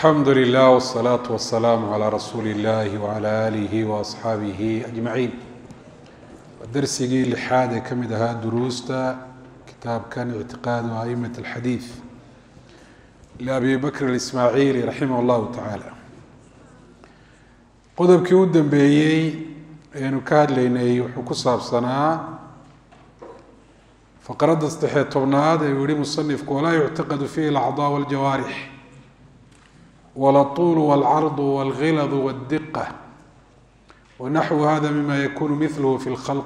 alxamdu lilah wsalaatu wasalaamu calaa rasuuli illahi wacala aalihi waasxaabihi ajmaciin waa darsigii lixaad ee ka mid ahaa duruusta kitaabkan ictiqaadu a'imat alxadiid liabi bakr alismaaciili raximah llahu tacaala qodobkii u dambeeyey aynu ka hadlaynay wuxuu ku saabsanaa faqradda saddexiyo tobnaad ee uu yihi musanifku walaa yuctaqadu fiihi alacdaa waljawaarix wاlطul wاlcarض wاlgilad wالdiqة wanaxwu hada mima yakunu milhu fi اlkhalq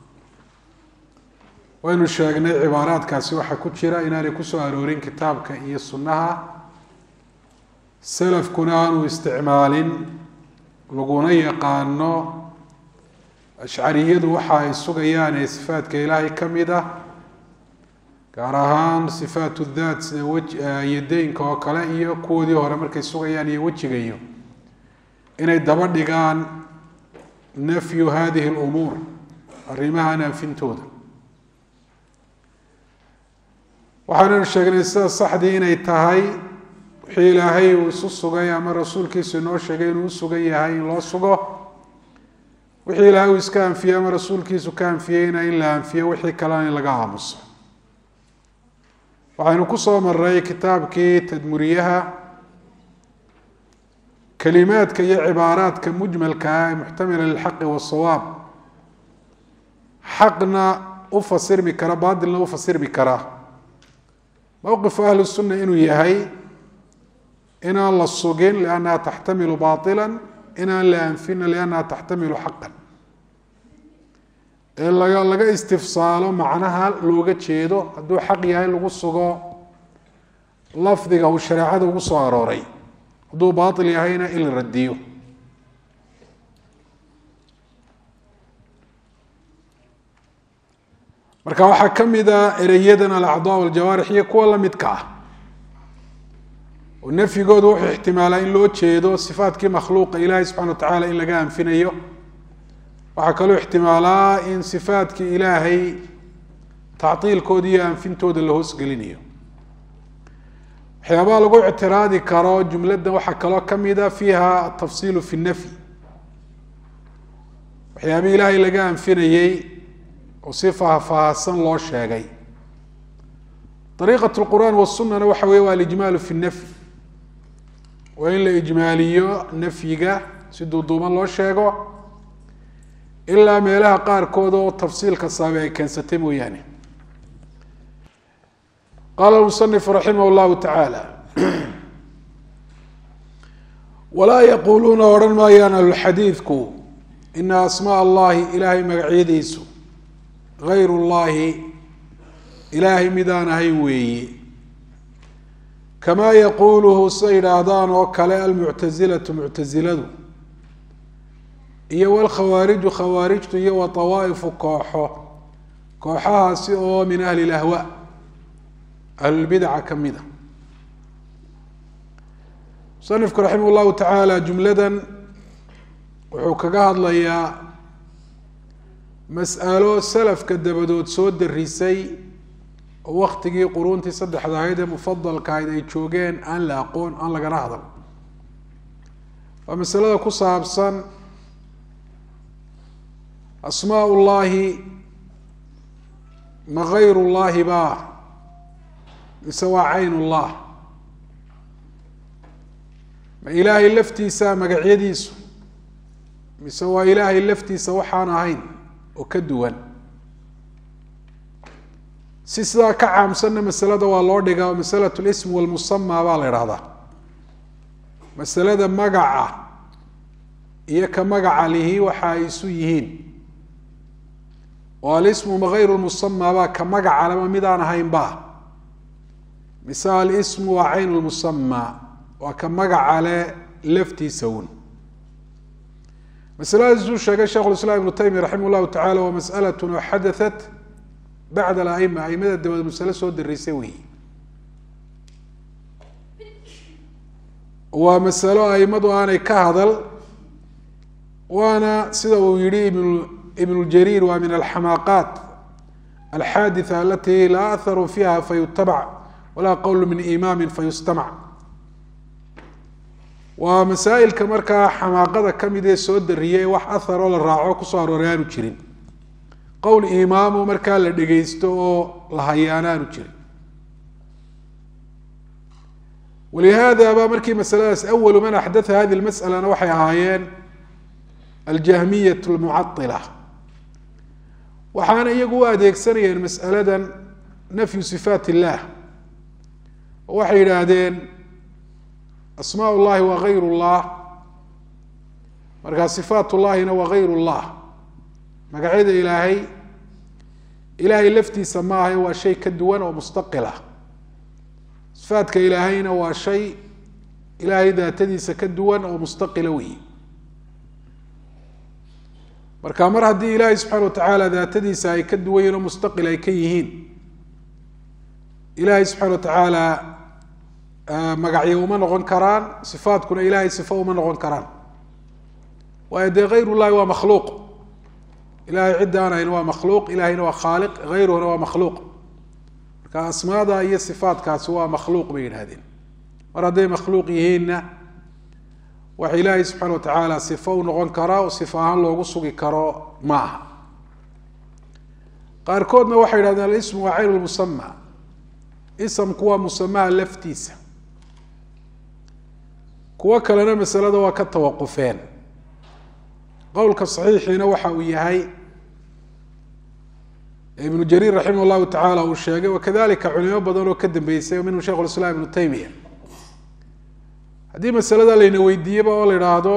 waynu sheegnay cibaaraadkaasi waxaa ku jira inaanay kusoo aroorin kitaabka iyo sunnaha salafkuna aanu isticmaalin laguna yaqaano ashcariyadu waxa ay sugayaan ee sifaadka ilaahay ka mid ah gaar ahaan sifaat daat sida wyadeynka oo kale iyo kuwoodii hore markay sugayaan iyo wejiga iyo inay daba dhigaan nafyu hadihi اlumuur arrimahan anfintooda waxaananu sheegnay sida saxdii inay tahay wixii ilaahay uu isu sugay ama rasuulkiisu inoo sheegay inuu usugan yahay in loo sugo wixii ilaahay uu iska anfiyey ama rasuulkiisu ka anfiyeyna in la anfiyo wixii kalena in laga aamuso waxaynu ku soo maray kitaabkii tadmuriyaha kelimaadka iyo cibaaraadka mujmalka ah ee muxtamila lilxaqi wasawaab xaqna u fasirmi kara baatilna u fasirmi kara mowqifu ahli sunna inuu yahay inaan la sugin liannaha taxtamilu baila inaan la anfina liannaha taxtamilu xaqan ee laga laga istifsaalo macnaha looga jeedo hadduu xaq yahay lagu sugo lafdiga uu shareecada ugu soo arooray hadduu baatil yahayna in la radiyo marka waxaa ka mid a ereyadan alacdaa waljawaarix iyo kuwa lamidka ah oo nafyigoodu wuxuu ixtimaalaa in loo jeedo sifaatkii makhluuqa ilaahay subxana wa tacaala in laga anfinayo waxaa kaloo ixtimaalaa in sifaatkii ilaahay tactiilkooda iyo anfintooda la hoosgelinayo waxyaabaha lagu ictiraadi karo jumladda waxaa kaloo kamida fiiha atafsiilu fi nafyi waxyaabihii ilaahay laga anfinayey oo si faahfaahsan loo sheegay ariiqat lqur'aan wasunana waxa weye waa alijmaalu fi nafyi waa in la ijmaaliyo nafyiga si duuduuban loo sheego ilaa meelaha qaarkood oo tafsiilka saabe ay keensatay mooyaane qaala musanifu raximah llahu tacaala walaa yaquuluuna odhan maayaan ahlulxadiidku ina asmaa allahi ilaahay magacyadiisu gayr llahi ilaahay midaan ahayn weeye kamaa yaquuluhu sida yidhaahdaan oo kale almuctasilatu muctasiladu iyo wlkhawaariju khawaarijtu iyo wa awaa'ifu kooxo kooxahaasi oo min ahli lahwa ahlulbidaca ka mid a musanifku raximah llahu tacaala jumladan wuxuu kaga hadlayaa mas'alo salafka dabadood soo darisay oo waktigii quruuntii saddexda ahayd ee mufadalka ahayd ay joogeen aan la aqoon aan lagana hadal waa masalada ku saabsan asmaa llahi ma gayr llahi ba mise waa cayn llah ma ilaahay laftiisa magacyadiisu mise waa ilaahay laftiisa waxaan ahayn oo ka duwan si sidaa ka caamsanna masalada waa loo dhigaa oo masalat lism walmusama baa la idhahdaa masalada magaca iyo ka magaca lihi waxa ay isu yihiin oo alismu magayru lmusama baa ka magaca lama midaan ahayn ba mise alismu waa cayn lmusama waa ka magaca le laftiisa un masaladaasuu sheegay sheikh lislaam ibnu taymiya raximah llahu tacala waa mas'alatun oo xadaat bacd alaima aimada dabadeed masale soo dareysay weyi waa masalo aimadu aanay ka hadal waana sida uu yihi ibn ibn jariir waa min alxamaaqaat alxaaditha alati laa aharu fiiha fayutabac walaa qowl min imaami fayustamac waa masaa'ilka markaa xamaaqada ka mid ee soo dariyay wax aharoo la raaco kusoo arooray aanu jirin qowl imaamu markaa la dhegaysto oo la hayaana aanu jirin walihaada ba markii masaladaas awalu man axdatha hadi lmas'alana waxay ahaayeen aljahmiyat lmucadila waxaana iyagu u adeegsanayeen mas'aladan nafyu sifaat illah oo waxay yidhaahdeen asmaa llahi waa gayr llah markaa sifaat llahina waa gayr llah magacyada ilaahay ilaahay laftiisa maaha waa shay ka duwan oo mustaqil ah sifaadka ilaahayna waa shay ilaahay daatadiisa ka duwan oo mustaqila weyi marka mar haddii ilaahay subxaana watacaala daatadiisa ay ka duwan yihin oo mustaqil ay ka yihiin ilaahay subxaana watacaala magacyo uma noqon karaan sifaadkuna ilahay sifo uma noqon karaan waayo dee hayr llahi waa makhluuq ilahay cidda aan hayn waa makhluuq ilahayna waa khaaliq hayruhuna waa makhluuq marka asmaada iyo sifaadkaasi waa makhluuq bay yidhahdeen mar hadday makhluuq yihiinna waxa ilaahay subxaana watacaala sifo u noqon karaa oo sifo ahaan loogu sugi karo ma aha qaarkoodna waxay yidhahdeen alismu waa caynu lmusama isamku waa musamaha laftiisa kuwo kalena masalada waa ka tawaqufeen qowlka saxiixiina waxa uu yahay ibnu jariir raximah llahu tacaala uu sheegay wakadalika culimo badan oo ka dambeysay minhum sheikh lislaam ibnu taymiya haddii masalada layna weydiiyeba oo la idhaahdo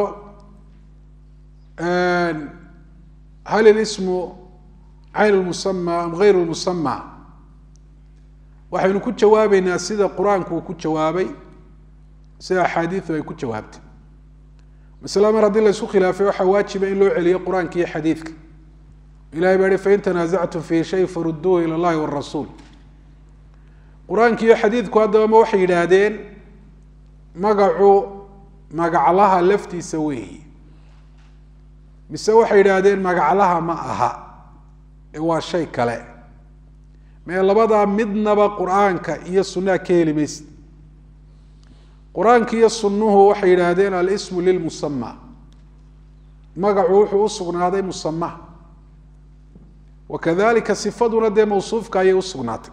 hal ilismu cayn lmusama am gayr lmusama waxaynu ku jawaabeynaa sida qur-aanku uu ku jawaabay sida axaadiidu ay ku jawaabtay masala mar haddii la isku khilaafay waxaa waajiba in loo celiyo qur-aanka iyo xadiidka ilahay baa hi fain tanaasactum fi shay faruduuhu ila llahi warasuul qur-aanka iyo xadiidku haddaba ma waxay yidhaahdeen magacu magaclaha laftiisa weeyi mise waxay yidhaahdeen magaclaha ma aha ee waa shay kale mee labadaa midnaba qur-aanka iyo sunnaha ka heli maysid qur-aanka iyo sunnuhu waxay yidhaahdeen alismu lilmusama magacu wuxuu u sugnaaday musama wakadalika sifaduna dee mawsuufka ayay usugnaatay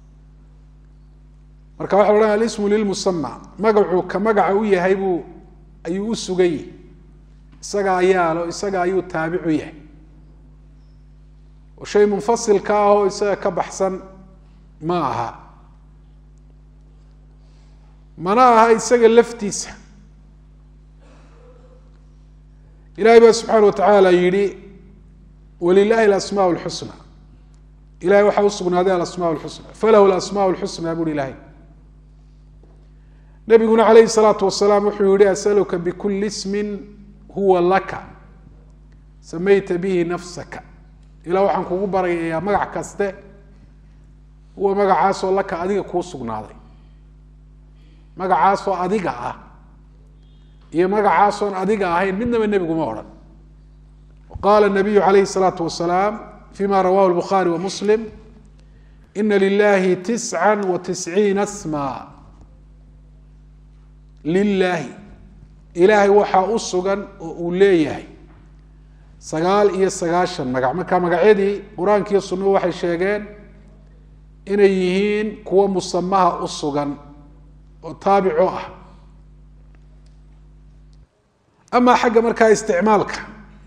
marka waxa la odhanaya alismu lilmusama magacu ka magaca u yahay buu ayuu u sugan yihi isaga ayaalo isaga ayuu taabicu yahay oo shay munfasilka ah oo isaga ka baxsan ma aha mana aha isaga laftiisa ilahay baa subxaana watacaala yihi wlilahi alasmaa lxusna ilahay waxaa usugnaaday alasmaa lxusna falahu alasmaa lxusna buuri ilahay nabiguna calayhi salaatu wasalaam wuxuu yihi asaluka bikuli ismin huwa laka samayta bihi nafsaka ilah waxaan kugu baryayaa magac kaste huwa magacaasoo laka adiga kuu sugnaaday magacaasoo adiga ah iyo magacaasoon adiga ahayn midnaba nebiguma odhan qala nabiyu calayhi الsalaatu wasalaam fima rawahu lbukhaari wa muslim ina lilahi tisca wa tisciina sma lilaahi ilaahay waxaa u sugan oo uu leeyahay sagaal iyo sagaashan magac marka magacyadii qur-aanka iyo sunuhu waxay sheegeen inay yihiin kuwo musamaha u sugan oo taabico ah ama xagga markaa isticmaalka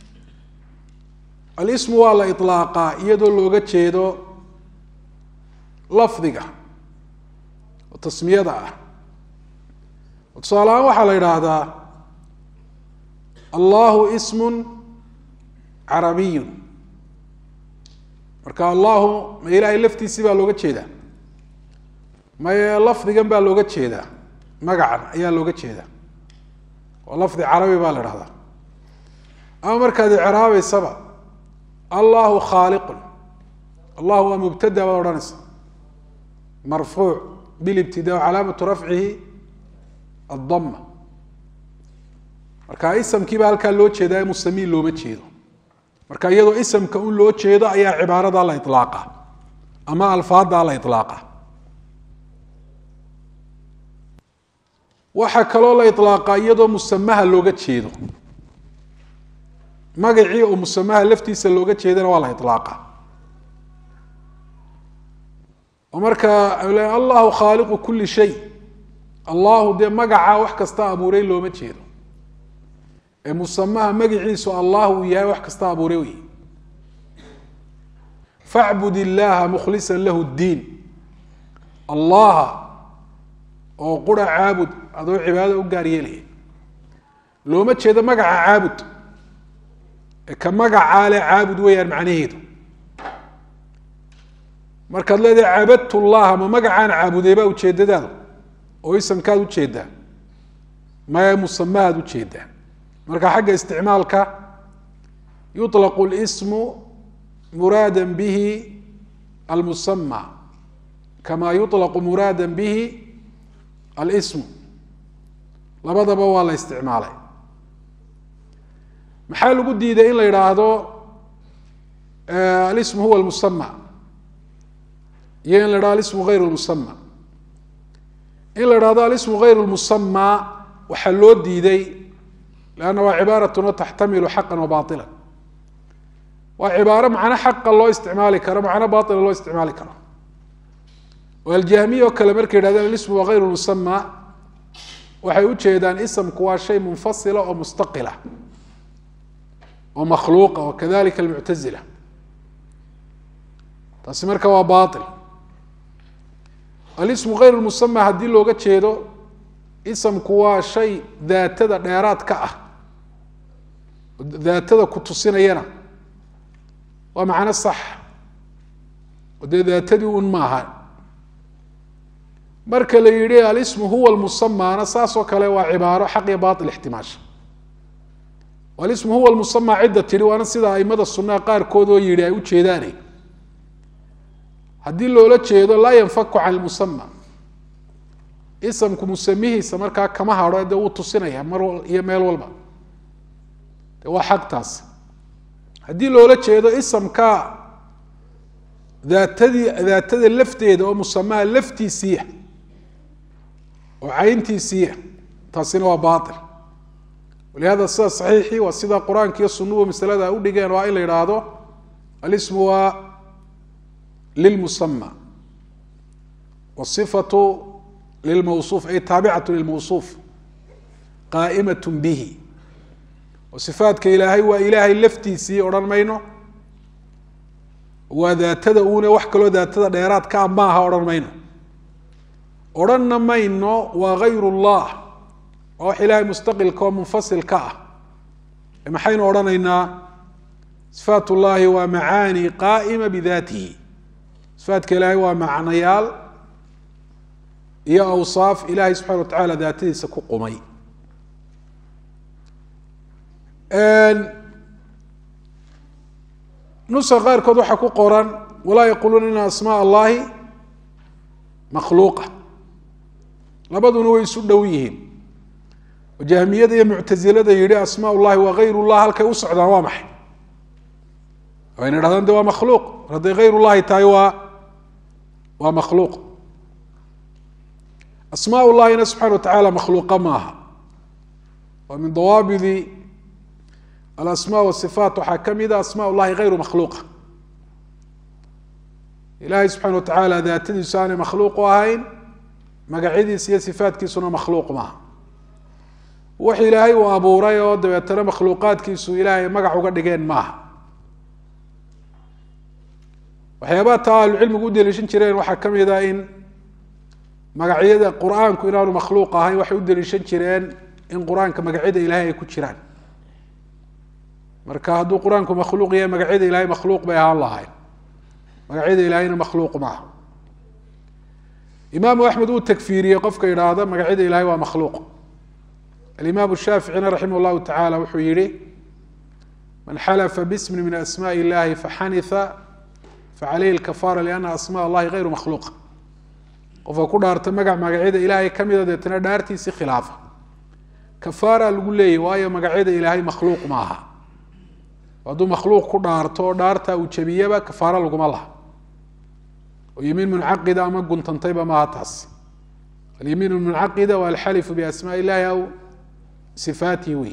alismu waa la iطlaaqaa iyadoo looga jeedo lafdiga oo tasmiyada ah tusaale ahaan waxaa la yidhaahdaa allahu ismu carabiyu marka allahu ma ilaahay laftiisii baa looga jeedaa maye lafdigan baa looga jeedaa magacan ayaa looga jeedaa oo lafdi carabi baa la idhahdaa ama markaad icraabeysaba allahu khaaliqun allah waa mubtada baad odhanaysa marfuuc bilibtida calaamatu rafcihi addama marka isamkii baa halkaa loo jeedaa musamiin looma jeedo marka iyadoo isamka un loo jeedo ayaa cibaarada la ilaaqa ama alfaada la ilaaqa waxaa kaloo la iطlaaqaa iyadoo musamaha looga jeedo magacii oo musamaha laftiisa looga jeedana waa la iطlaaqa oo marka allahu khaaliqu kuli shay allahu dee magacaa wax kasta abuuray looma jeedo ee musamaha magaciisu allah uu yahay wax kasta abuuray wey facbud illaha mukhlisa lahu ddiin allaha oo qura caabud adoo cibaadada u gaar yeelaya looma jeedo magaca caabud ee ka magacaa le caabud weeyaan macnaheedu markaad leedahay cabadtu llaha ma magacaan caabuday baa ujeedadaadu oo isamkaad ujeedaa maya musamahaad ujeedaa marka xagga isticmaalka yuطlaqu اlsmu muraada bihi almusama kama yuطlaqu muraada bihi alsmu labadaba waa la isticmaalay maxaa lagu diiday in la yidhaahdo alismu huwa lmusama iyo in la yidhahdo alismu gayr lmusama in la yidhahdo alismu gayr lmusama waxaa loo diiday lanna waa cibaaratuna taxtamilu xaqan wa baila waa cibaaro macno xaqa loo isticmaali karo macno baila loo isticmaali karo oo aljahmiya oo kale markay yidhahdeen alismu waa gayr musama waxay ujeedaan isamku waa shay munfasila oo mustaqila oo makhluuqa wa kadalika almuctazila taasi marka waa bail alismu gayr musama haddii looga jeedo isamku waa shay daatada dheeraad ka ah daatada ku tusinayana waa macno sax oo dee daatadii un maaha marka la yihi alismu huwa lmusamaana saasoo kale waa cibaaro xaq iyo bail ixtimaasha alismu huwa lmusama cidda tidhi waana sida aimada sunnaha qaarkood oo yihi ay ujeedaane haddii loola jeedo laa yanfaku can lmusama isamku musamihiisa markaa kama haro dee wuu tusinaya mar iyo meel walba de waa xaqtaas haddii loola jeedo isamka daatadii daatada lafteeda oo musamaha laftiisiiya oo cayntiisiiya taasina waa bail walihada sida saxiixii waa sida qur-aanka iyo sunuhu masalada u dhigeen waa in la yidhaahdo alismu waa lilmusama wasifatu lilmawsuuf ay taabicatu lilmawsuuf qaa'imat bihi oo sifaadka ilaahay waa ilaahay laftiisii odhan mayno waa daatada uune wax kaloo daatada dheeraadka a maaha odhan mayno odhanna mayno waa gayr llah waa wax ilaahay mustaqilka oo munfasil ka ah maxaynu odhanaynaa sifaat llahi waa macaani qaa'ima bidaatihi sifaadka ilaahay waa macnayaal iyo awsaaf ilaahay subxana wa tacala daatadiisa ku qumay nuska qaarkood waxaa ku qoran walaa yaquluuna ina asmaa allahi makhluuqa labaduna way isu dhow yihiin oo jahmiyada iyo muctasilada yihi asmaa llahi waa gayr llah halkay u socdaan waa maxay wayna dhahdaan de waa makhluuq hadday gayr llahi tahay waa waa makhluuq asmaa llahina subxana wa tacaala makhluuqa maaha waa min dawaabidi alasma wasifaat waxaa ka mida asmaa llahi gayru makhluuqa ilahay subxana wa tacaala daatadiisu aanay makhluuq u ahayn magacyadiisa iyo sifaatkiisuna makhluuq maaha wax ilaahay uu abuuray oo dabeetana makhluuqaadkiisu ilaahay magac uga dhigeen maaha waxyaabaha taa ahlucilmigu u deliishan jireen waxaa ka mid a in magacyada qur-aanku inaanu makhluuq ahayn waxay u deliishan jireen in qur-aanka magacyada ilahay ay ku jiraan marka hadduu qur-aanku makhluuq yahay magacyada ilahay makhluuq bay ahaan lahayn magacyada ilahayna makhluuq maaha imaamu axmed uu takfiiriyey qofka idhaahda magacyada ilahay waa makhluuq alimaam shaaficina raximah llahu tacala wuxuu yihi man xalafa bismin min asmaء illahi faxanitha facalayhi lkafara liana asma allahi gayru makhluuqa qofka ku dhaarta magac magacyada ilaahay kamida deetana dhaartiisi khilaafa kafaara lagu leeyay waayo magacyada ilaahay makhluuq maaha hadduu makhluuq ku dhaarto oo dhaarta uu jabiyaba kafaaro laguma laha oo yimiin muncaqida ama guntantayba maaha taas alyamiin lmuncaqida waa alxalifu biasmaa illahi aw sifaatihi wey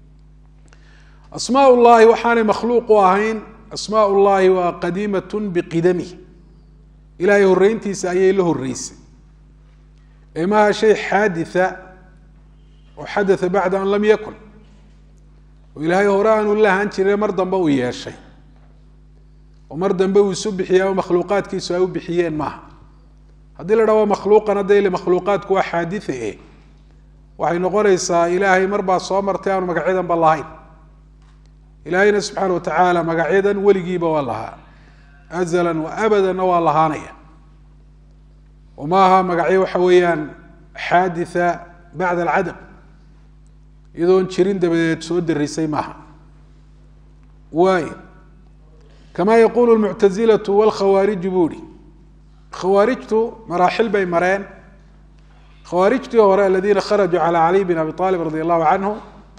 asmaa llahi waxaanay makhluuq u ahayn asmaa llahi waa qadiimat biqidamih ilahay horeyntiisa ayay la horeysay ee maaha shay xaaditha oo xadatha bacda an lam yakun oo ilaahay hore aanu lahaan jire mar dambe uu yeeshay oo mar dambe uu isu bixiyey ama makhluuqaadkiisu ay u bixiyeen maaha haddii la dhaha waa makhluuqan hadda ile makhluuqaadku waa xaaditha eh waxay noqonaysaa ilaahay mar baa soo martay aanu magacyadanba lahayn ilaahayna subxaana wa tacaala magacyadan weligiiba waa lahaa azalan wa abadanna waa lahaanaya oo ma aha magacyo waxa weeyaan xaaditha bacda alcadam iyadoon jirin dabadeed soo darisay maaha waayo kamaa yaquulu lmuctazilatu walkhawaariju buu ihi khawaarijtu maraaxil bay mareen khawaarijtii hore aladiina kharajuu cala caliy bin abi aalib radi allahu canhu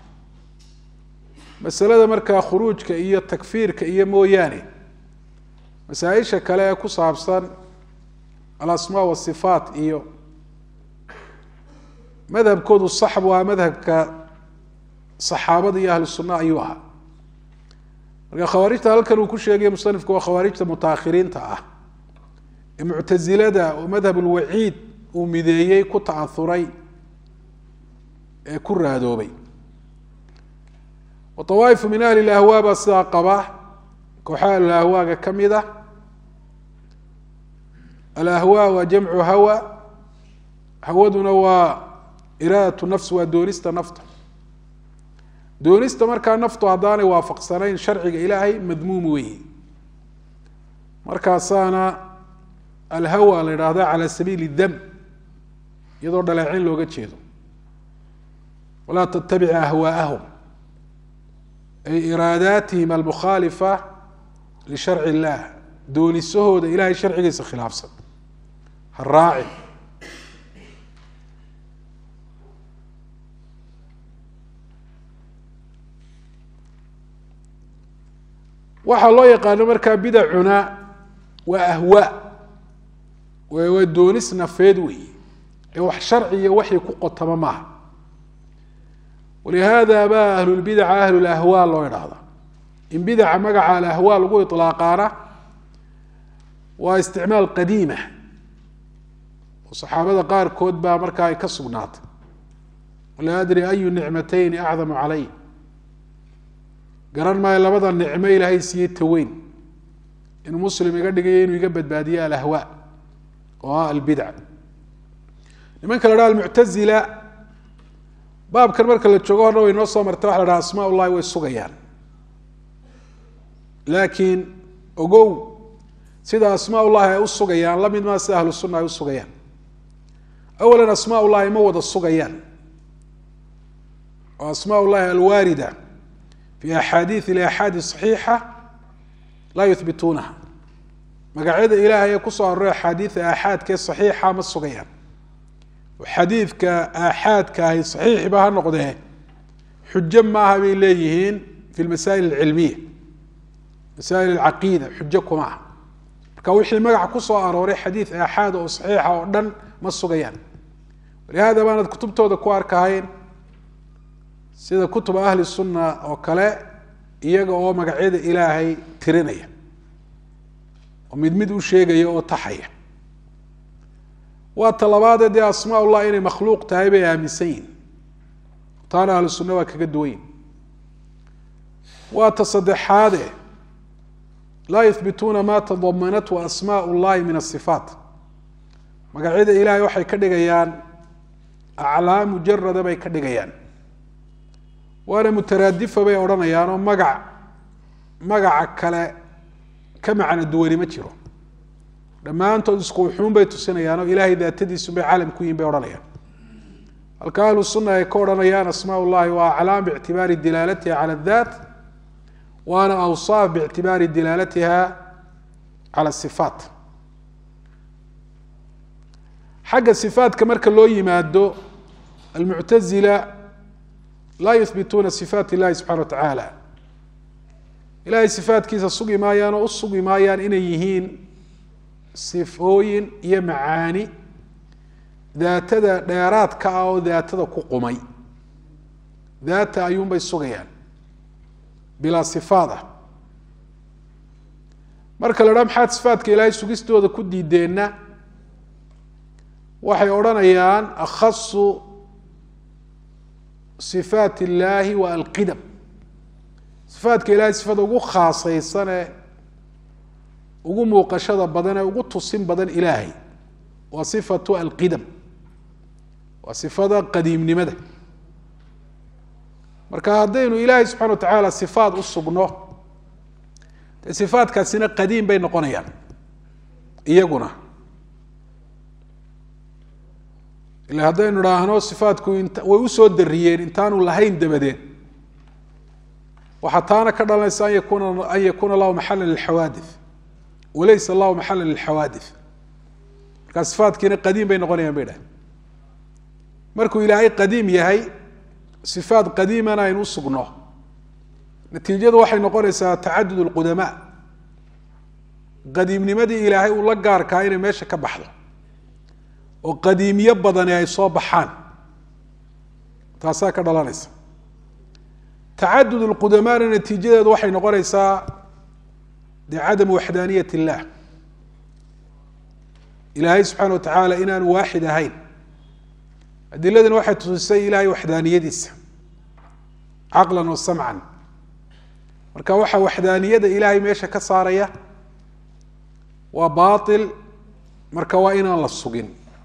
masalada markaa khuruujka iyo takfiirka iyo mooyaane masaa-isha kale ee ku saabsan alasmaa wasifaat iyo madhabkoodu saxbu ah madhabka saxaabada iyo ahlu sunna ayuu ahaa marka khawaarijta halkan uu ku sheegaya musanifku waa khawaarijta mutaakhiriinta ah ee muctasilada oo madhab ulwaciid uu mideeyey ku ta'auray ee ku raadoobay waawaa'ifu min ahli lahwaa baa sidaa qaba kooxaha ahlulahwaaga ka mid ah alahwaa waa jamcu hawa hawaduna waa iraadatu nafs waa doonista nafta doonista markaa naftu haddaanay waafaqsanayn sharciga ilaahay madmuum weeye markaasaana alhawa la idhaahda cala sabiili dam iyadoo dhaleecin looga jeedo walaa tattabic ahwaa'ahum ay iraadaatihim almukhaalifa lisharci illah doonisahooda ilahay sharcigiisa khilaafsan ha raacin waxaa loo yaqaano markaa bidacuna waa ahwaa waa doonis nafeed weeye ee wax sharci iyo waxii ku qotama maaha walihaada baa ahlulbidaca ahlulahwaa loo idhaahda in bidaca magaca alahwaa lagu ilaaqaana waa isticmaal qadiima oo saxaabada qaarkood baa markaa ay ka sugnaatay laa adri ayu nicmatayni acdamu calay garan maayo labada nicmo ilaahay siiyey taweyn inuu muslim iga dhigayo inuu iga badbaadiyo alahwaa oo ah albidca nimanka la dhaha almuctazila baabkan marka la joogo horna way noo soo martay waxa la dhaha asmaa ullahi way sugayaan laakiin ogow sida asmaa ullahi ay u sugayaan la mid maa sida ahlu sunna ay u sugayaan awalan asmaa ullahi ma wada sugayaan oo asmaa ullahi alwaarida fi axaadiid ilaxaadi saxiixa laa yuhbituunaha magacyada ilaahay ee kusoo aroray axaadiida aaxaadkee saxiixa ma sugayaan oo xadiidka aaxaadka ahi saxiixba ha noqdee xujo maaha bay leeyihiin fi lmasaa'il alcilmiya masaa'il alcaqiida xujo kuma aha marka wixii magaca kusoo arooray xadiid aaxaad oo saxiixa oo dhan ma sugayaan walihada baanad kutubtooda ku arkahayn sida kutuba ahli sunna oo kale iyaga oo magacyada ilaahay tirinaya oo mid mid u sheegaya oo taxaya waa talabaadee dee asmaa ullah inay makhluuq tahay bay aaminsan yihin taana ahlu sunna waa kaga duwan yihin waa ta saddexaade laa yuhbituuna ma tadamanathu asmaa llahi min asifaat magacyada ilaahay waxay ka dhigayaan aclaam mujarada bay ka dhigayaan waana mutaraadifa bay odhanayaan oo magac magaca kale ka macno duwani ma jiro dhammaantood isku wuxuun bay tusinayaan oo ilaahay daatadiisu bay caalam ku yihin bay odhanayaan halka ahlu sunna ay ka odhanayaan asmaa ullahi waa aclaam biictibaari dilaalatiha calaadaat waana awsaaf biictibaari dilaalatiha cala sifaat xagga sifaatka marka loo yimaado almuctazila laa yuhbituuna sifaat illahi subxana wa tacaala ilahay sifaatkiisa sugi maayaan oo u sugi maayaan inay yihiin sifooyin iyo macaani daatada dheeraadka ah oo daatada ku qumay daata ayuunbay sugayaan bilaa sifaad ah marka la dhaa maxaad sifaadka ilaahay sugistooda ku diideenna waxay odhanayaan akhasu sifaat illaahi wa alqidam sifaadka ilahay sifada ugu khaasaysanee ugu muuqashada badan ee ugu tusin badan ilaahay waa sifatu alqidam waa sifada qadiimnimada marka haddaynu ilaahay subxana wa tacaala sifaad u sugno dee sifaadkaasina qadiim bay noqonayaan iyaguna ila haddaynu idhaahno sifaadku int way usoo dariyeen intaanu lahayn dabadeed waxaa taana ka dhalanaysa an yakuna an yakuuna allahu maxala lilxawaadith walaysa allahu maxala lilxawaadith markaa sifaadkiina qadiim bay noqonayaan bay dhahay markuu ilaahay qadiim yahay sifaad qadiimana aynu usugno natiijadu waxay noqonaysaa tacadud lqudamaa qadiimnimadii ilaahay uu la gaarkaa inay meesha ka baxdo oo qadiimiyo badani ay soo baxaan taasaa ka dhalanaysa tacadud lqudamaana natiijadeedu waxay noqonaysaa de cadamu waxdaaniyat illah ilaahay subxaana wa tacaala inaanu waaxid ahayn adiladani waxay tusisay ilaahay waxdaaniyadiisa caqlan wa samcan marka waxaa waxdaaniyada ilaahay meesha ka saaraya waa baail marka waa inaan la sugin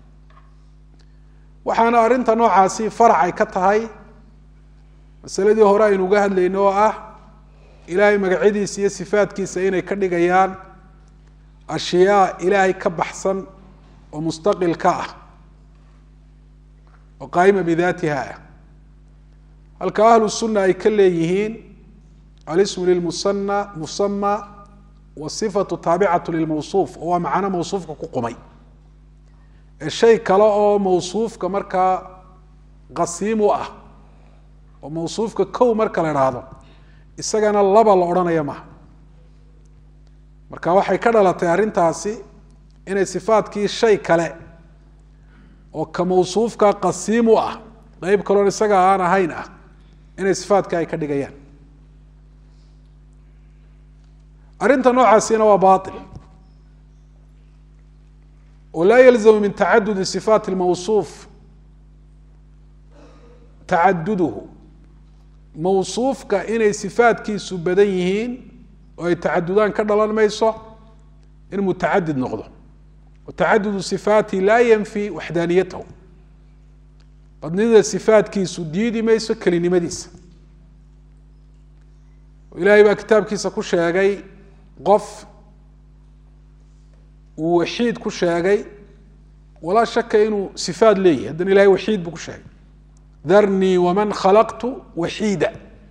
waxaana arrinta noocaasi farac ay ka tahay masaladii hore aynu uga hadlayno oo ah ilaahay magacyadiisa iyo sifaadkiisa inay ka dhigayaan ashyaa ilaahay ka baxsan oo mustaqil ka ah oo qaa'ima bidaatiha ah halka ahlu sunna ay ka leeyihiin alismu lilmusana musama wasifatu taabicatu lilmawsuuf oo waa macno mawsuufka ku qumay ee shay kale oo mawsuufka markaa qasiim u ah oo mawsuufka kow marka la idhaahdo isagana laba la odhanaya maha marka waxay ka dhalatay arrintaasi inay sifaadkii shay kale oo ka mawsuufka qasiim u ah qeyb kaloon isaga aan ahayn ah inay sifaadka ay ka dhigayaan arrinta noocaasina waa bail oo laa yalzamu min tacadudi sifaati lmawsuuf tacaduduhu mawsuufka inay sifaadkiisu badan yihiin oo ay tacadudaan ka dhalan mayso in mutacadid noqdo tacadudu sifaati laa yanfi waxdaaniyatahu badnida sifaadkiisu diidi mayso kelinimadiisa ilaahay baa kitaabkiisa ku sheegay qof uu waxiid ku sheegay walaa shaka inuu sifaad leeyahy haddana ilahay waxiid buu ku sheegay darnii waman khalaqtu waxiida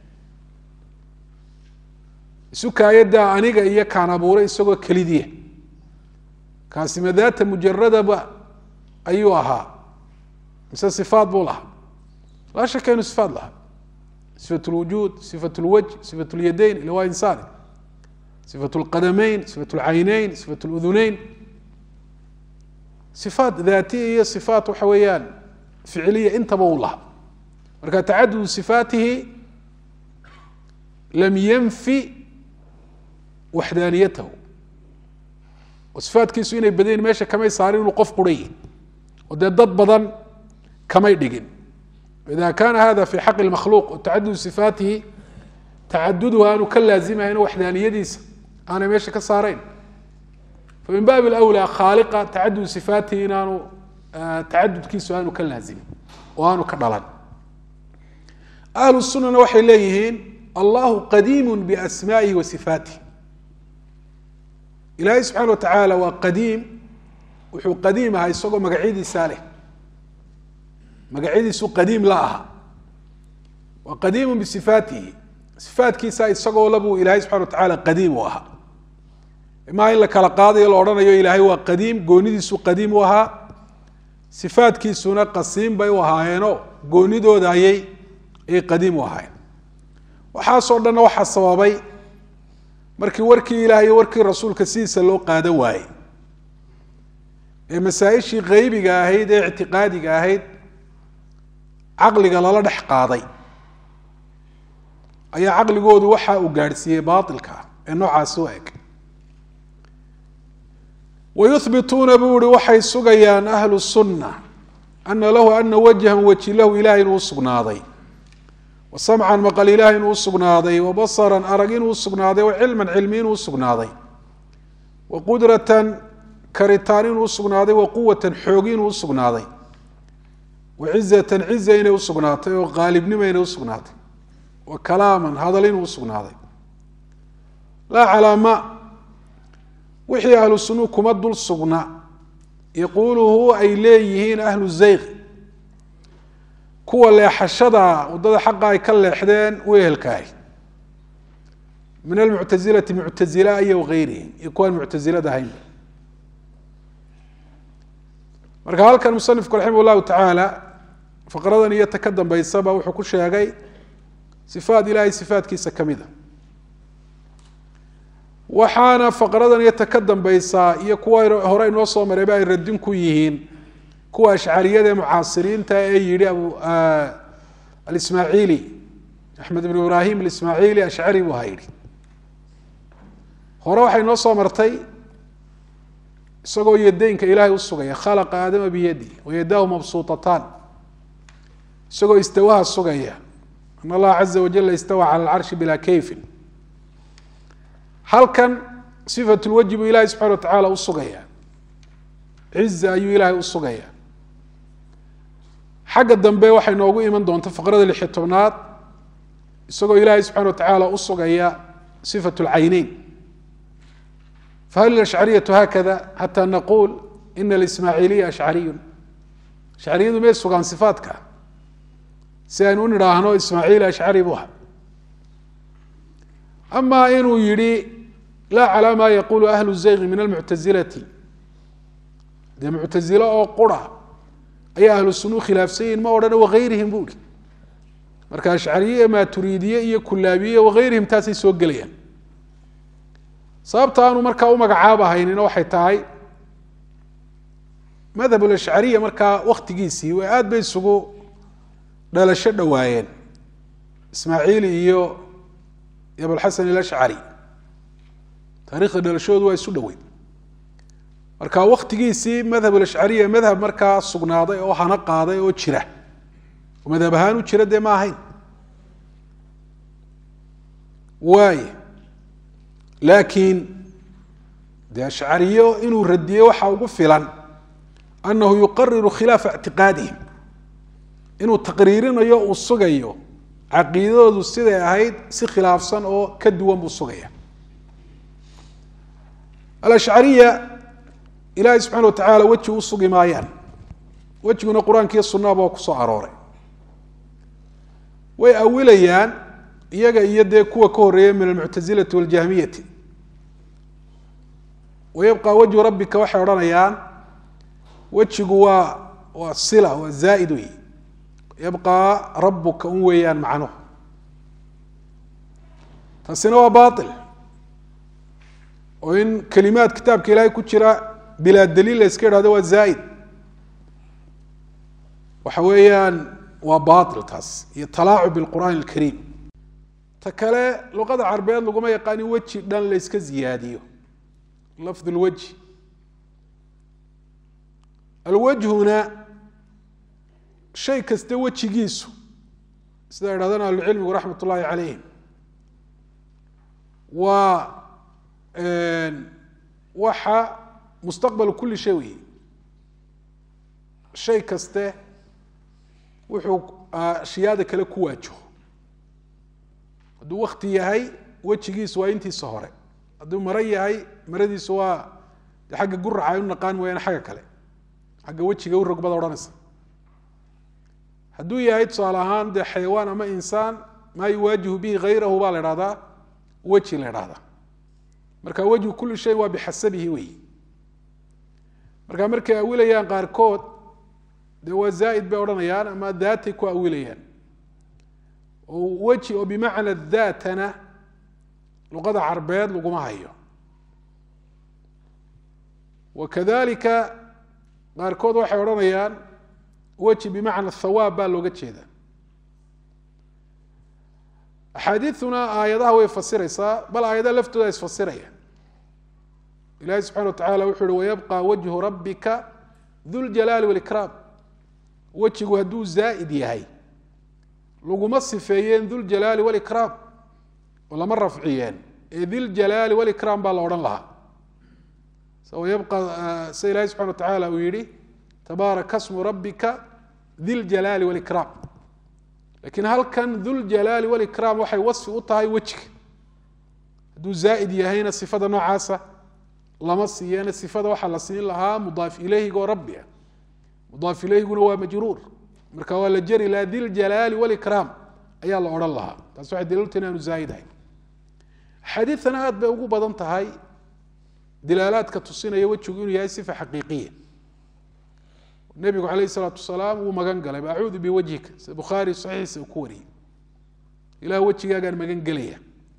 isukaayaddaa aniga iyo kaan abuuray isagoo kelidiya kaasi madaata mujaradaba ayuu ahaa mise sifaad buu lahaa laa shaka inuu sifaad lahaa sifat lwujuud sifat lwajh sifat lyadayn ila waa insaani sifat lqadameyn sifat lcayneyn sifat luduneyn sifaat daatiya iyo sifaat waxa weeyaan ficiliya intaba uu lahaa marka tacadudu sifaatihi lam yanfi waxdaaniyatahu oo sifaatkiisu inay badayin meesha kamay saarin inuu qof qurayi oo dee dad badan kamay dhigin ida kana hada fi xaqi makhluuq o tacadudu sifaatihi tacaduduhu aanu ka laazimahayn waxdaaniyadiisa aanay meesha ka saarayn famin baabi lwlaa khaaliqa tacadudu sifaatihi inaanu tacadudkiisu aanu ka laazimin oo aanu ka dhalan ahlu sunana waxay leeyihiin allahu qadiimu biasmaa'ihi wa sifaatih ilaahay subxana wa tacaala waa qadiim wuxuu qadiim ahaa isagoo magacyadiisaa leh magacyadiisu qadiim la aha waa qadiimu bisifaatihi sifaatkiisa isagoo labuu ilaahay subxana wa tacaala qadiim u ahaa imaa in la kala qaadayo la odhanayo ilaahay waa qadiim goonidiisu qadiim u ahaa sifaatkiisuna qasiim bay u ahaayeenoo goonidooda ayay ayay qadiim u ahaayeen waxaasoo dhanna waxaa sababay markii warkii ilaah iyo warkii rasuulka sidiisa loo qaada waayey ee masaa-ishii qeybiga ahayd ee ictiqaadiga ahayd caqliga lala dhex qaaday ayaa caqligoodu waxa uu gaadhsiiyey baailka ah ee noocaasi u eg wayuhbituuna buu ihi waxay sugayaan ahlu sunna ana lahu ana wajhan weji lahu ilahay inuu usugnaaday wa samcan maqal ilahay inuu usugnaaday wa basaran arag inuu usugnaaday wa cilman cilmi inuu usugnaaday wa qudratan karitaan inuu usugnaaday wa quwatan xoogi inuu usugnaaday wa cizatan ciza inay usugnaatay oo qaalibnimo inay usugnaatay wa kalaaman hadal inuu usugnaaday laa calaama wixii ahlu sunuu kuma dul sugna yaquuluhu ay leeyihiin ahlu zayq kuwa leexashada waddada xaqa ay ka leexdeen u ehelkaahi min almuctasilati muctasila iyo wagayrihim iyo kuwaan muctasilada ahaynba marka halkan musanifku raximah llahu tacaala faqradan iyo ta ka dambeysaba wuxuu ku sheegay sifaat ilahay sifaatkiisa ka mida waxaana faqradan iyo ta ka dambeysaa iyo kuwa hore inoo soo marayba ay radin ku yihiin kuwa ashcariyada ee mucaasiriinta ee yihi abu alismaaciili axmed ibn ibrahim alismaaciili ashcari buu ha yihi hore waxay noo soo martay isagoo yadeynka ilaahay usugaya khalaqa aadama biyadi wayadahu mabsuutataan isagoo istawaha sugaya an allaha caza wajala istawa cala alcarshi bilaa kayfin halkan sifat lwajhi buu ilahay subxana wa tacaala usugaya ciza ayuu ilaahay usugaya xagga dambe waxay noogu iman doonta faqrada lixi tobnaad isagoo ilaahay subxana wa tacaala usugaya sifat lcayneyn fahal ashcariyatu hakada xata naquul ina alismaaciiliya ashcariyun ashcariyadu may sugaan sifaatka si aynu u nidhaahno ismaaciil ashcari buu aha ama inuu yihi laa calaa ma yaqulu ahlu zayqi min almuctasilati dee muctasilo oo qura ayaa ahlu sunuu khilaafsan yihin ma odhana wagayrihim bu ihi marka ashcariye maaturiidiye iyo kulaabiye wagayrihim taasay soo gelayaan sababta aanu markaa u magacaabahaynina waxay tahay madhab lashcariya markaa waktigiisii way aad bay isugu dhalasho dhowaayeen ismaaciili iyo abulxasan alashcari taarikhda dhalashoodu waa isu dhoweyn marka waktigiisii madhab alashcariya madhab markaa sugnaaday oo hana qaaday oo jira oo madhab ahaan u jira dee ma ahayn waay laakiin dee ashcariyo inuu radiyey waxa ugu filan anahu yuqariru khilaafa ictiqaadihim inuu taqriirinayo uu sugayo caqiidadoodu siday ahayd si khilaafsan oo ka duwan buu sugaya alashcariya ilaahay subxana wa tacaala weji u sugi maayaan wejiguna qur-aankiiyo sunaba waa kusoo arooray way awilayaan iyaga iyo dee kuwa ka horeeya min almuctasilati waljahmiyati wayabqa wajhu rabbika waxay odhanayaan wejigu waa waa sila waa zaaid wey yabqa rabuka un weeyaan macnuhu taasina waa bail oo in kelimaad kitaabka ilaahay ku jira bilaa daliil la iska idhahdo waa zaaid waxa weeyaan waa bail taas iyo talaacub bilqur'aan alkariim ta kale luqada carbeed laguma yaqaan in weji dhan la yska ziyaadiyo lafd lwajhi alwajhuna shay kasta wejigiisu sida idhahdaan ahlucilmigu raxmat ullaahi calayhim waa waxa mustaqbalu kuli shay weeye shay kaste wuxuu ashyaada kale ku waajaho hadduu wakti yahay wejigiisu waa intiisa hore hadduu maro yahay maradiisu waa de xagga guraca ay u naqaan mooyaane xagga kale xagga wejiga u rogbada odhanaysa hadduu yahay tusaale ahaan dee xayawaan ama insaan maa yuwaajihu bihi hayrahu baa la idhahdaa weji la idhahdaa marka wejhu kuli shay waa bixasabihi weyi marka markay awilayaan qaarkood dee waa zaaid bay odhanayaan ama daatay ku awilayaan oo weji oo bimacna daatana luqada carbeed laguma hayo wakadalika qaarkood waxay odhanayaan weji bimacna thawaab baa looga jeedaa axaadiiduna aayadaha way fasiraysaa bal aayadaha laftooda isfasiraya ilahi subxana wa tacala wuxu uhi wayabqa wajhu rabbika duljalaali walikraam wejigu hadduu zaa'id yahay laguma sifeeyeen duljalaali walikraam oo lama rafciyeen ee diljalaali walikraam baa la odhan lahaa yabqa sida ilahi subxana wa tacaala uu yihi tabaaraka smu rabbika diljalaali walikraam lakiin halkan duljalaali walikraam waxay wasfi u tahay wejiga hadduu zaa'id yahayna sifada noocaasa lama siiyeen sifada waxaa la siin lahaa mudaaf ileyhiga oo rabbi ah mudaaf ileyhiguna waa majruur marka waa la jeri lahaa diljalaali walikraam ayaa la odhan lahaa taas waxay daliilta inaanu zaa'idahay xadiidana aad bay ugu badan tahay dilaalaadka tusinaya wejigu inuu yahay sifa xaqiiqiya nebigu calayh isalaatu wasalaam wuu magan galay acuudu biwajhika sida bukhaari saxiixiisa uu ku wariyey ilah wejigaagaan magan gelaya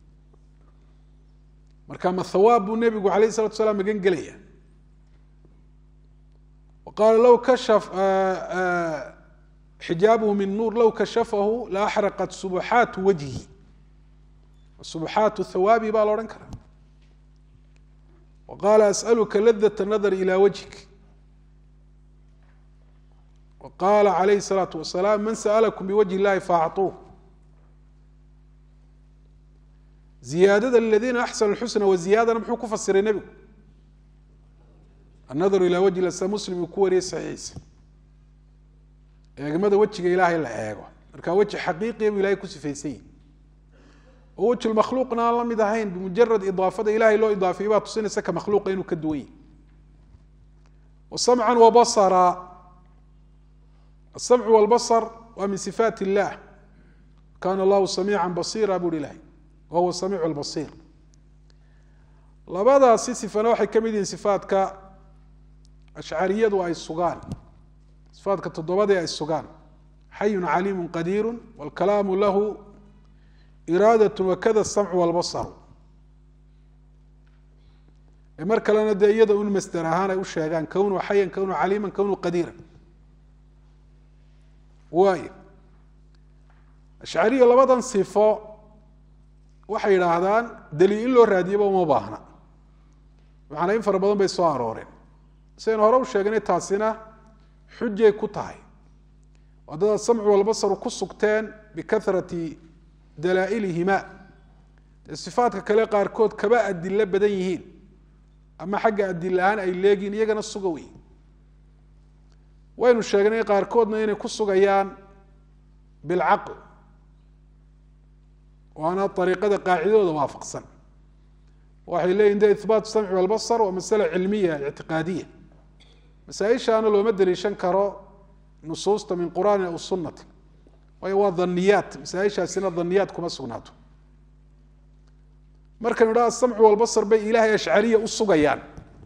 marka ma thawaab buu nebigu alayh isalatu wasalaam magan gelaya wa qaala low kashaf xijaabuhu min nuur low kashafahu la axraqat subuxaatu wajhi subuxaatu thawaabi baa la odhan karaa wa qaala as'aluka ladat nadar ila wajhik wa qaala calayhi الsalaatu wasalaam man sa'alakum biwajhi illahi faacطuuh ziyaadada liladiina axsanu lxusna wa ziyaadana muxuu ku fasiray nebigu annadaru ilaa wajhi lasa muslim uu ku wariyey saxiixiisa eegmada wejiga ilaahay la eego marka weji xaqiiqiya buu ilahay ku sifaysan yihi oo weji makhluuqna aan la mid ahayn bimujarad idaafada ilahay loo idaafiyey baa tusinaysa ka makhluuqa inuu ka duwan yahy wa samcan wa basara asamcu walbasar waa min sifaat illah kana allahu samiica basiira buri ilahay wa huwa samiicu albasiir labadaasi sifana waxay ka mid yihiin sifaatka ashcariyadu ay sugaan sifaatka toddobadii ay sugaan xayun caliimu qadiiru wاlkalaamu lahu iraadat wakada samcu walbasaru ee mar kalena dee iyada un masder ahaan ay u sheegaan kownuu xayan kownuu caliiman kownuu qadiira waayo ashcariya labadan sifo waxay yidhaahdaan daliil in loo raadiyaba uma baahna macnaa in fara badan bay soo arooreen sidaynu hore u sheegnay taasina xujay ku tahay waddada samcu walbasaru ku sugteen bikahrati dalaa'ilihima dee sifaadka kale qaarkood kaba adilo badan yihiin ama xagga adil ahaan ay leegiin iyagana suga wey waynu sheegnay qaarkoodna inay ku sugayaan bilcaql waana ariiqada qaacidadooda waafaqsan waxay leeyihin de ihbaat samci walbasar waa masale cilmiya ictiqaadiya masaaishaana looma daliishan karo nusuusta min qur'aani aw sunati waayo waa daniyaat masaaishaasina daniyaat kuma sugnaato markaynu idhaha asamcu walbasar bay ilaahay ashcariya u sugayaan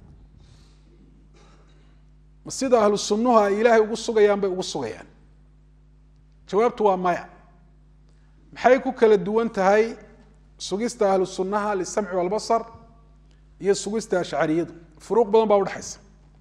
ma sida ahlu sunnuhu ay ilaahay ugu sugayaan bay ugu sugayaan jawaabtu waa maya maxay ku kala duwan tahay sugista ahlu sunnaha lisamci walbasar iyo sugista ashcariyadu furuuq badan baa udhexaysa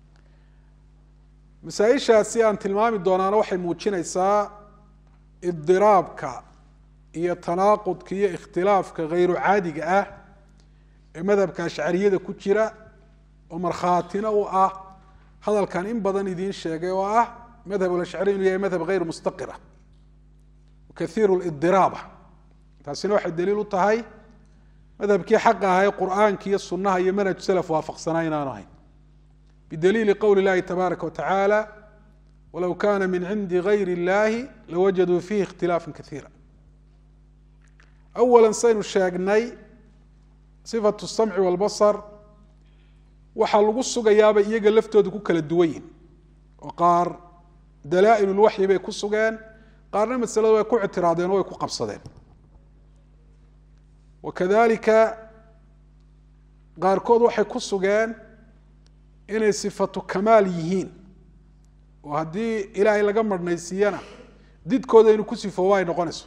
masaaishaasi aan tilmaami doonaana waxay muujinaysaa idiraabka iyo tanaaqudka iyo ikhtilaafka hayru caadiga ah ee madhabka ashcariyada ku jira oo markhaatina u ah hadalkan in badan idiin sheegay oo ah madhab ashcari inuu yahay madhab hayr mustaqira kaiir lidiraaba taasina waxay daliil u tahay madhabkii xaqa ahaa ee qur'aanka iyo sunaha iyo manhaj salaf waafaqsanaa inaanu ahayn bidaliili qowli اllahi tabaaraka watacaala walow kana min cindi gayr اllahi lawajaduu fiihi ikhtilaafa kaiira awala saynu sheegnay sifatu samci walbasar waxaa lagu sugayaabay iyaga laftooda ku kala duwan yihin oo qaar dalaa'il lwaxyi bay ku sugeen qaarna masalada way ku ictiraadeen oo way ku qabsadeen wakadalika qaarkood waxay ku sugeen inay sifatu kamaal yihiin oo haddii ilaahay laga marhnaysiiyana didkooda inuu ku sifoobo ay noqonayso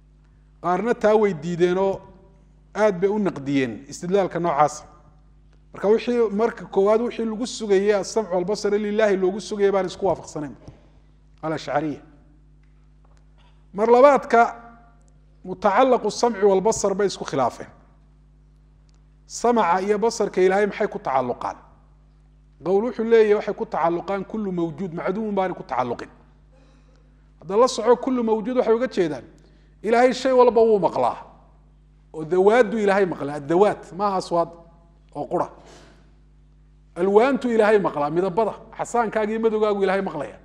qaarna taa way diideenoo aad bay u naqdiyeen istidlaalka noocaasa marka wixii marka koowaad wixii lagu sugayey asamcu albasar lilahi loogu sugaya baan isku waafaqsanayn alashcariya mar labaadka mutacalaqu samci walbasar bay isku khilaafeen samca iyo basarka ilaahay maxay ku tacaluqaan qowl wuxuu leeyahy waxay ku tacaluqaan kulu mawjuud macduumun baana ku tacaluqin hadda la soco kulu mawjuud waxay uga jeedaan ilaahay shay walba wuu maqlaa oo dawaadu ilaahay maqlaa adawaat maaha aswaad oo qura alwaantu ilaahay maqlaa midabada xasaankaaga iyo madowgaagu ilaahay maqlaya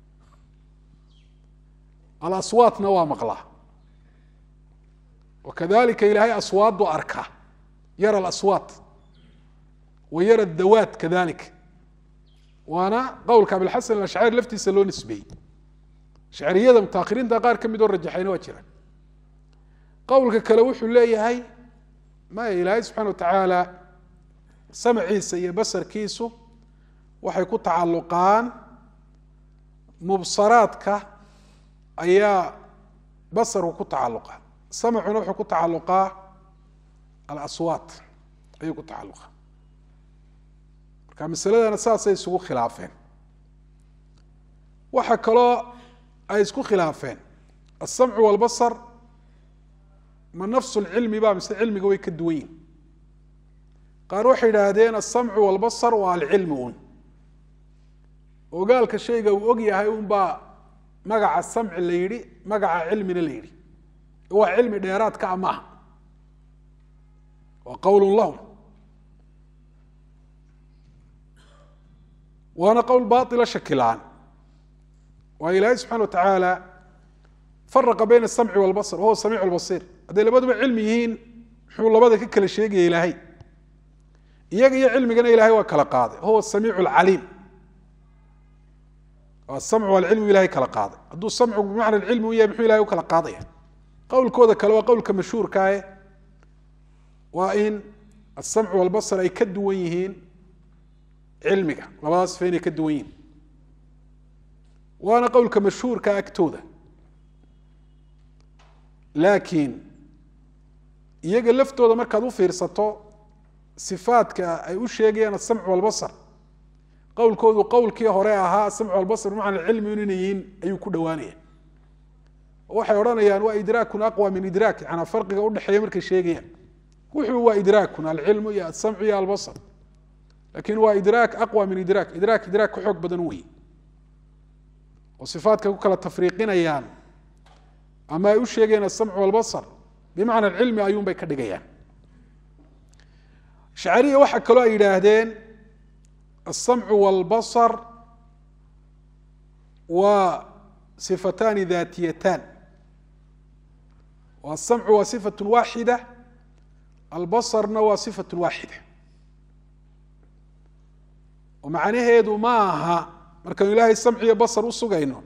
alaswaatna waa maqlaa wakadalika ilaahay aswaadu arkaa yara alaswaat wa yara dawaat kadalik waana qowlka abilxasan alashcari laftiisa loo nisbeeyey shacriyada mutaahiriinta qaar ka midoo rajaxayna waa jiraan qowlka kale wuxuu leeyahay maya ilaahay subxana wa tacaala samciisa iyo basarkiisu waxay ku tacaluqaan mubsaraadka ayaa basarku ku tacaluqa samcuna wuxuu ku tacaluqaa alaswaat ayuu ku tacaluqa marka masaladana saasay isugu khilaafeen waxaa kaloo ay isku khilaafeen asamcu walbasar ma nafsu lcilmi ba mise cilmiga way ka duwan yihin qaar waxay idhaahdeen asamcu walbasar waa alcilmi un ogaalka shayga uu og yahay unbaa magaca samci la yidhi magaca cilmina la yidhi waa cilmi dheeraadka a maaha waa qowl lahum waana qowl baila shakilaan waa ilaahay subxana wa tacaala faraqa bayna asamci walbasar wahuwa samiic lbasiir hadday labaduba cilmi yihiin muxuu labada ka kala sheegaya ilaahay iyaga iyo cilmigana ilahay waa kala qaaday huwa samiic lcaliim asamcu alcilmu ilahay kala qaaday hadduu samcu bimacna cilmi u yahay muxuu ilahay u kala qaadaya qowlkooda kale waa qowlka mashhuurkaae waa in asamcu walbasar ay ka duwan yihiin cilmiga labadaas sifa inay ka duwan yihiin waana qowlka mashhuurka agtooda laakiin iyaga laftooda markaad u fiirsato sifaadka ay u sheegayaan asamcu walbasar qowlkoodu qowlkii hore ahaa asamcu walbasar bimacna cilmi inay yihiin ayuu ku dhowaanaya waxay odhanayaan waa idraakun aqwa min idraak yanaa farqiga udhexeeya markay sheegayaan wuxuu waa idraakun alcilmu iyo asamcu iyo albasar lakin waa idraak aqwa min idraak idraak idraak ka xoog badan wey oo sifaadka ku kala tafriiqinayaan ama ay u sheegayaan asamcu walbasar bimacna alcilmi ayuun bay ka dhigayaan shacariya waxaa kaloo ay yidhaahdeen asamcu walbasar waa sifataani daatiyatan asamcu waa sifatu waaxida albasarna waa sifatu waaxida oo macnaheedu ma aha markaynu ilaahay samci iyo basar u sugayno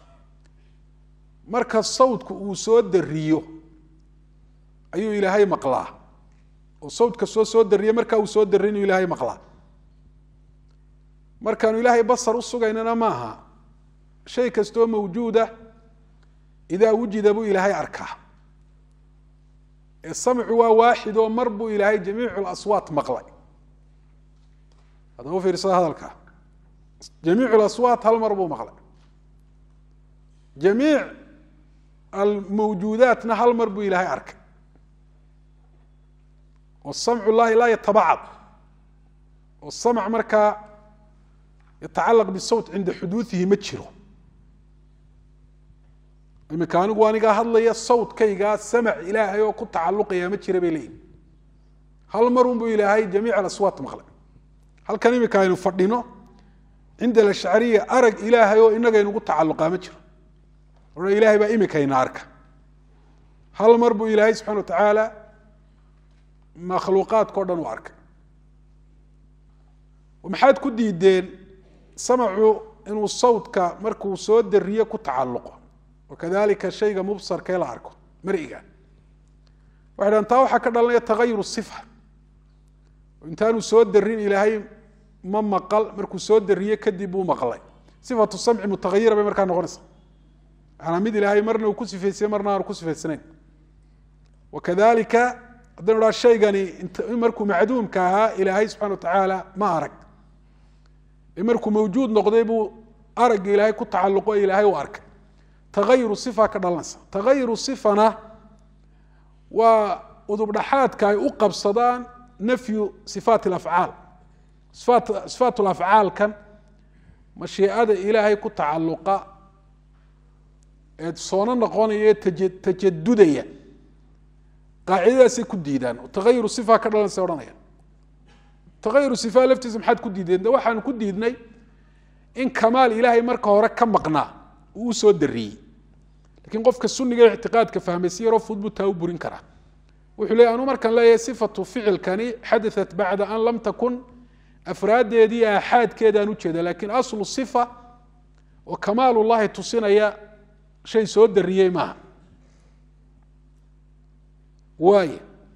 marka sawdku uu soo dariyo ayuu ilaahay maqlaa oo sawdka soo soo dariyo markaa uu soo darriy inuu ilaahay maqlaa markaanu ilaahay basar u sugaynana maaha shay kastoo mawjuuda idaa wujida buu ilaahay arkaa ee samcu waa waaxid oo mar buu ilaahay jamiicu laswaat maqlay haddaba u fiirsada hadalka jamiicu laswaat hal mar buu maqlay jamiic almawjuudaatna hal mar buu ilaahay arkay oo samcu llahi laa yatabacad oo samc markaa yatacalaq bisawt cinda xuduuihi ma jiro imika anigu anigaa hadlaya sawtkaygaa samac ilaahay oo ku tacaluqaya ma jira bay leeyihin hal marun buu ilaahay jamiic alaswaat maqlay halkan imika aynu fadhino cinda alashcariya arag ilaahay oo inagaynugu tacaluqaa ma jiro ona ilahay baa imikayna arka hal mar buu ilaahay subxana wa tacaala makhluuqaadkao dhan u arkay maxaad ku diideen samacu inuu sawtka markuu soo dariyo ku tacaluqo wakadalika shayga mubsarka ee la arko mariga waxay dhahan taa waxaa ka dhalanaya tagayur sifa intaanu soo darin ilaahay ma maqal markuu soo dariye kadib buu maqlay sifatu samci mutahayira bay markaa noqonaysa maanaa mid ilaahay marna uu ku sifaysiye marna aanu ku sifaysanayn wakadalika haddaynu dhaa shaygani markuu macduumka ahaa ilaahay subxana watacaala ma arag markuu mawjuud noqday buu aragga ilaahay ku tacalluqo ilaahay u arkay tagayuru sifa ka dhalanaysa tagayuru sifana waa udubdhaxaadka ay u qabsadaan nafyu sifaat alafcaal sifaat sifaat lafcaalkan mashiicada ilaahay ku tacalluqa ee soono noqonaya ee taja tajadudaya qaacidadaasay ku diidaan tagayuru sifa ka dhalanaysa odhanaya tagayuru sifa laftiisa maxaad ku diideen de waxaanu ku diidnay in kamaal ilaahay marka hore ka maqnaa uu usoo dariyey lakiin qofka suniga ictiqaadka fahmay si yaroo fudud buu taa u burin karaa wuxuu leey anu markaan leeyahay sifatu ficilkani xadaat bacda an lam takun afraaddeedii aaxaadkeedaan ujeeda lakiin aslu sifa oo kamaalullahi tusinaya shay soo dariyey maaha waay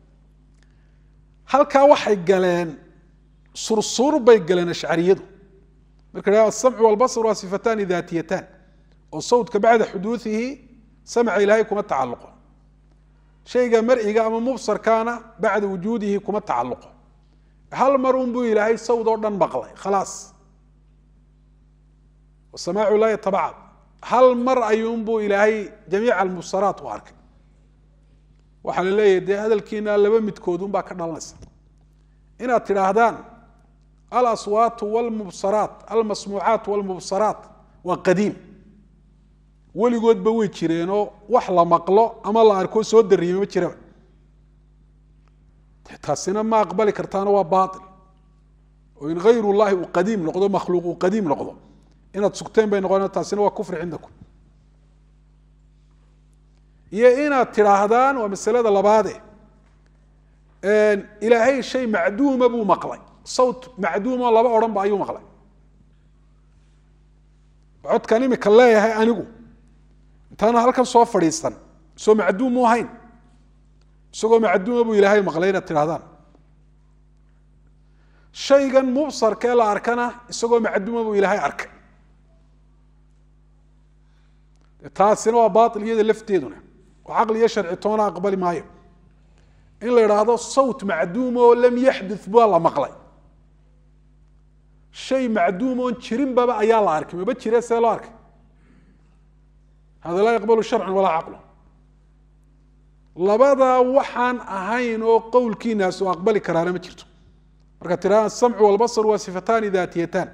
halkaa waxay galeen sursuur bay galeen ashcariyadu marka la asamcu walbasr waa sifatani daatiyatan oo sawtka bacda xuduuihi samca ilaahay kuma tacaluqo shayga mar'iga ama mubsarkaana bacda wujuudihi kuma tacaluqo hal mar un buu ilaahay sawd oo dhan maqlay khalaas samaacu laa yatabacad hal mar ayuunbuu ilaahay jamiica almubsaraat u arkay waxaa la leeyahay dee hadalkiina laba midkoodun baa ka dhalanaysa inaad tidhaahdaan alaswaatu wlmubsaraat almasmuucaat wlmubsaraat waa qadiim weligoodba way jireenoo wax la maqlo ama la arko soo dariyey ma jiraba taasina ma aqbali kartaana waa baail oo in hayr llahi uu qadiim noqdo makhluuq uu qadiim noqdo inaad sugteen bay noqon taasina waa kufri cindakum iyo inaad tidhaahdaan waa masalada labaade ilaahay shay macduuma buu maqlay sawt macduumo laba odhanba ayuu maqlay codkan imika leeyahay anigu intaana halkan soo fadhiisan soo macduum mu ahayn isagoo macduuma buu ilaahay maqlay inaad tidhahdaan shaygan mubsarkee la arkana isagoo macduuma buu ilaahay arkay taasina waa baail iyada lafteeduna oo caqli iyo sharci toona aqbali maayo in la idhaahdo sawt macduum oo lam yaxdu baa la maqlay shay macduum oon jirinbaba ayaa la arkay maba jire see loo arkay hada laa yaqbalu sharcan walaa caqlu labadaa waxaan ahayn oo qowlkiinaas oo aqbali karaana ma jirto marka tiraada asamcu walbasar waa sifataani daatiyatan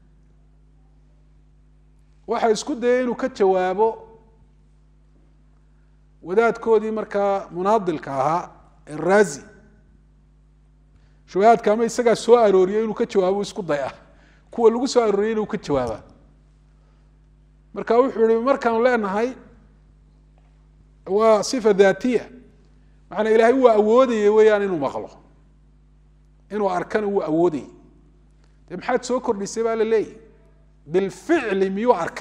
waxa isku dayay inuu ka jawaabo wadaadkoodii markaa munaadilka ahaa eraazi shubahaadka ama isagaa soo arooriyay inuu ka jawaabo isku day ah kuwa lagu soo arooriyay inuu ka jawaaba marka wuxuu ihi markaanu leenahay waa sifa daatiya macanaa ilaahay wuu awoodayey weeyaan inuu maqlo inuu arkana wuu awoodayey dee maxaad soo kordhisay baa la leeyahy bilficli miyuu arkay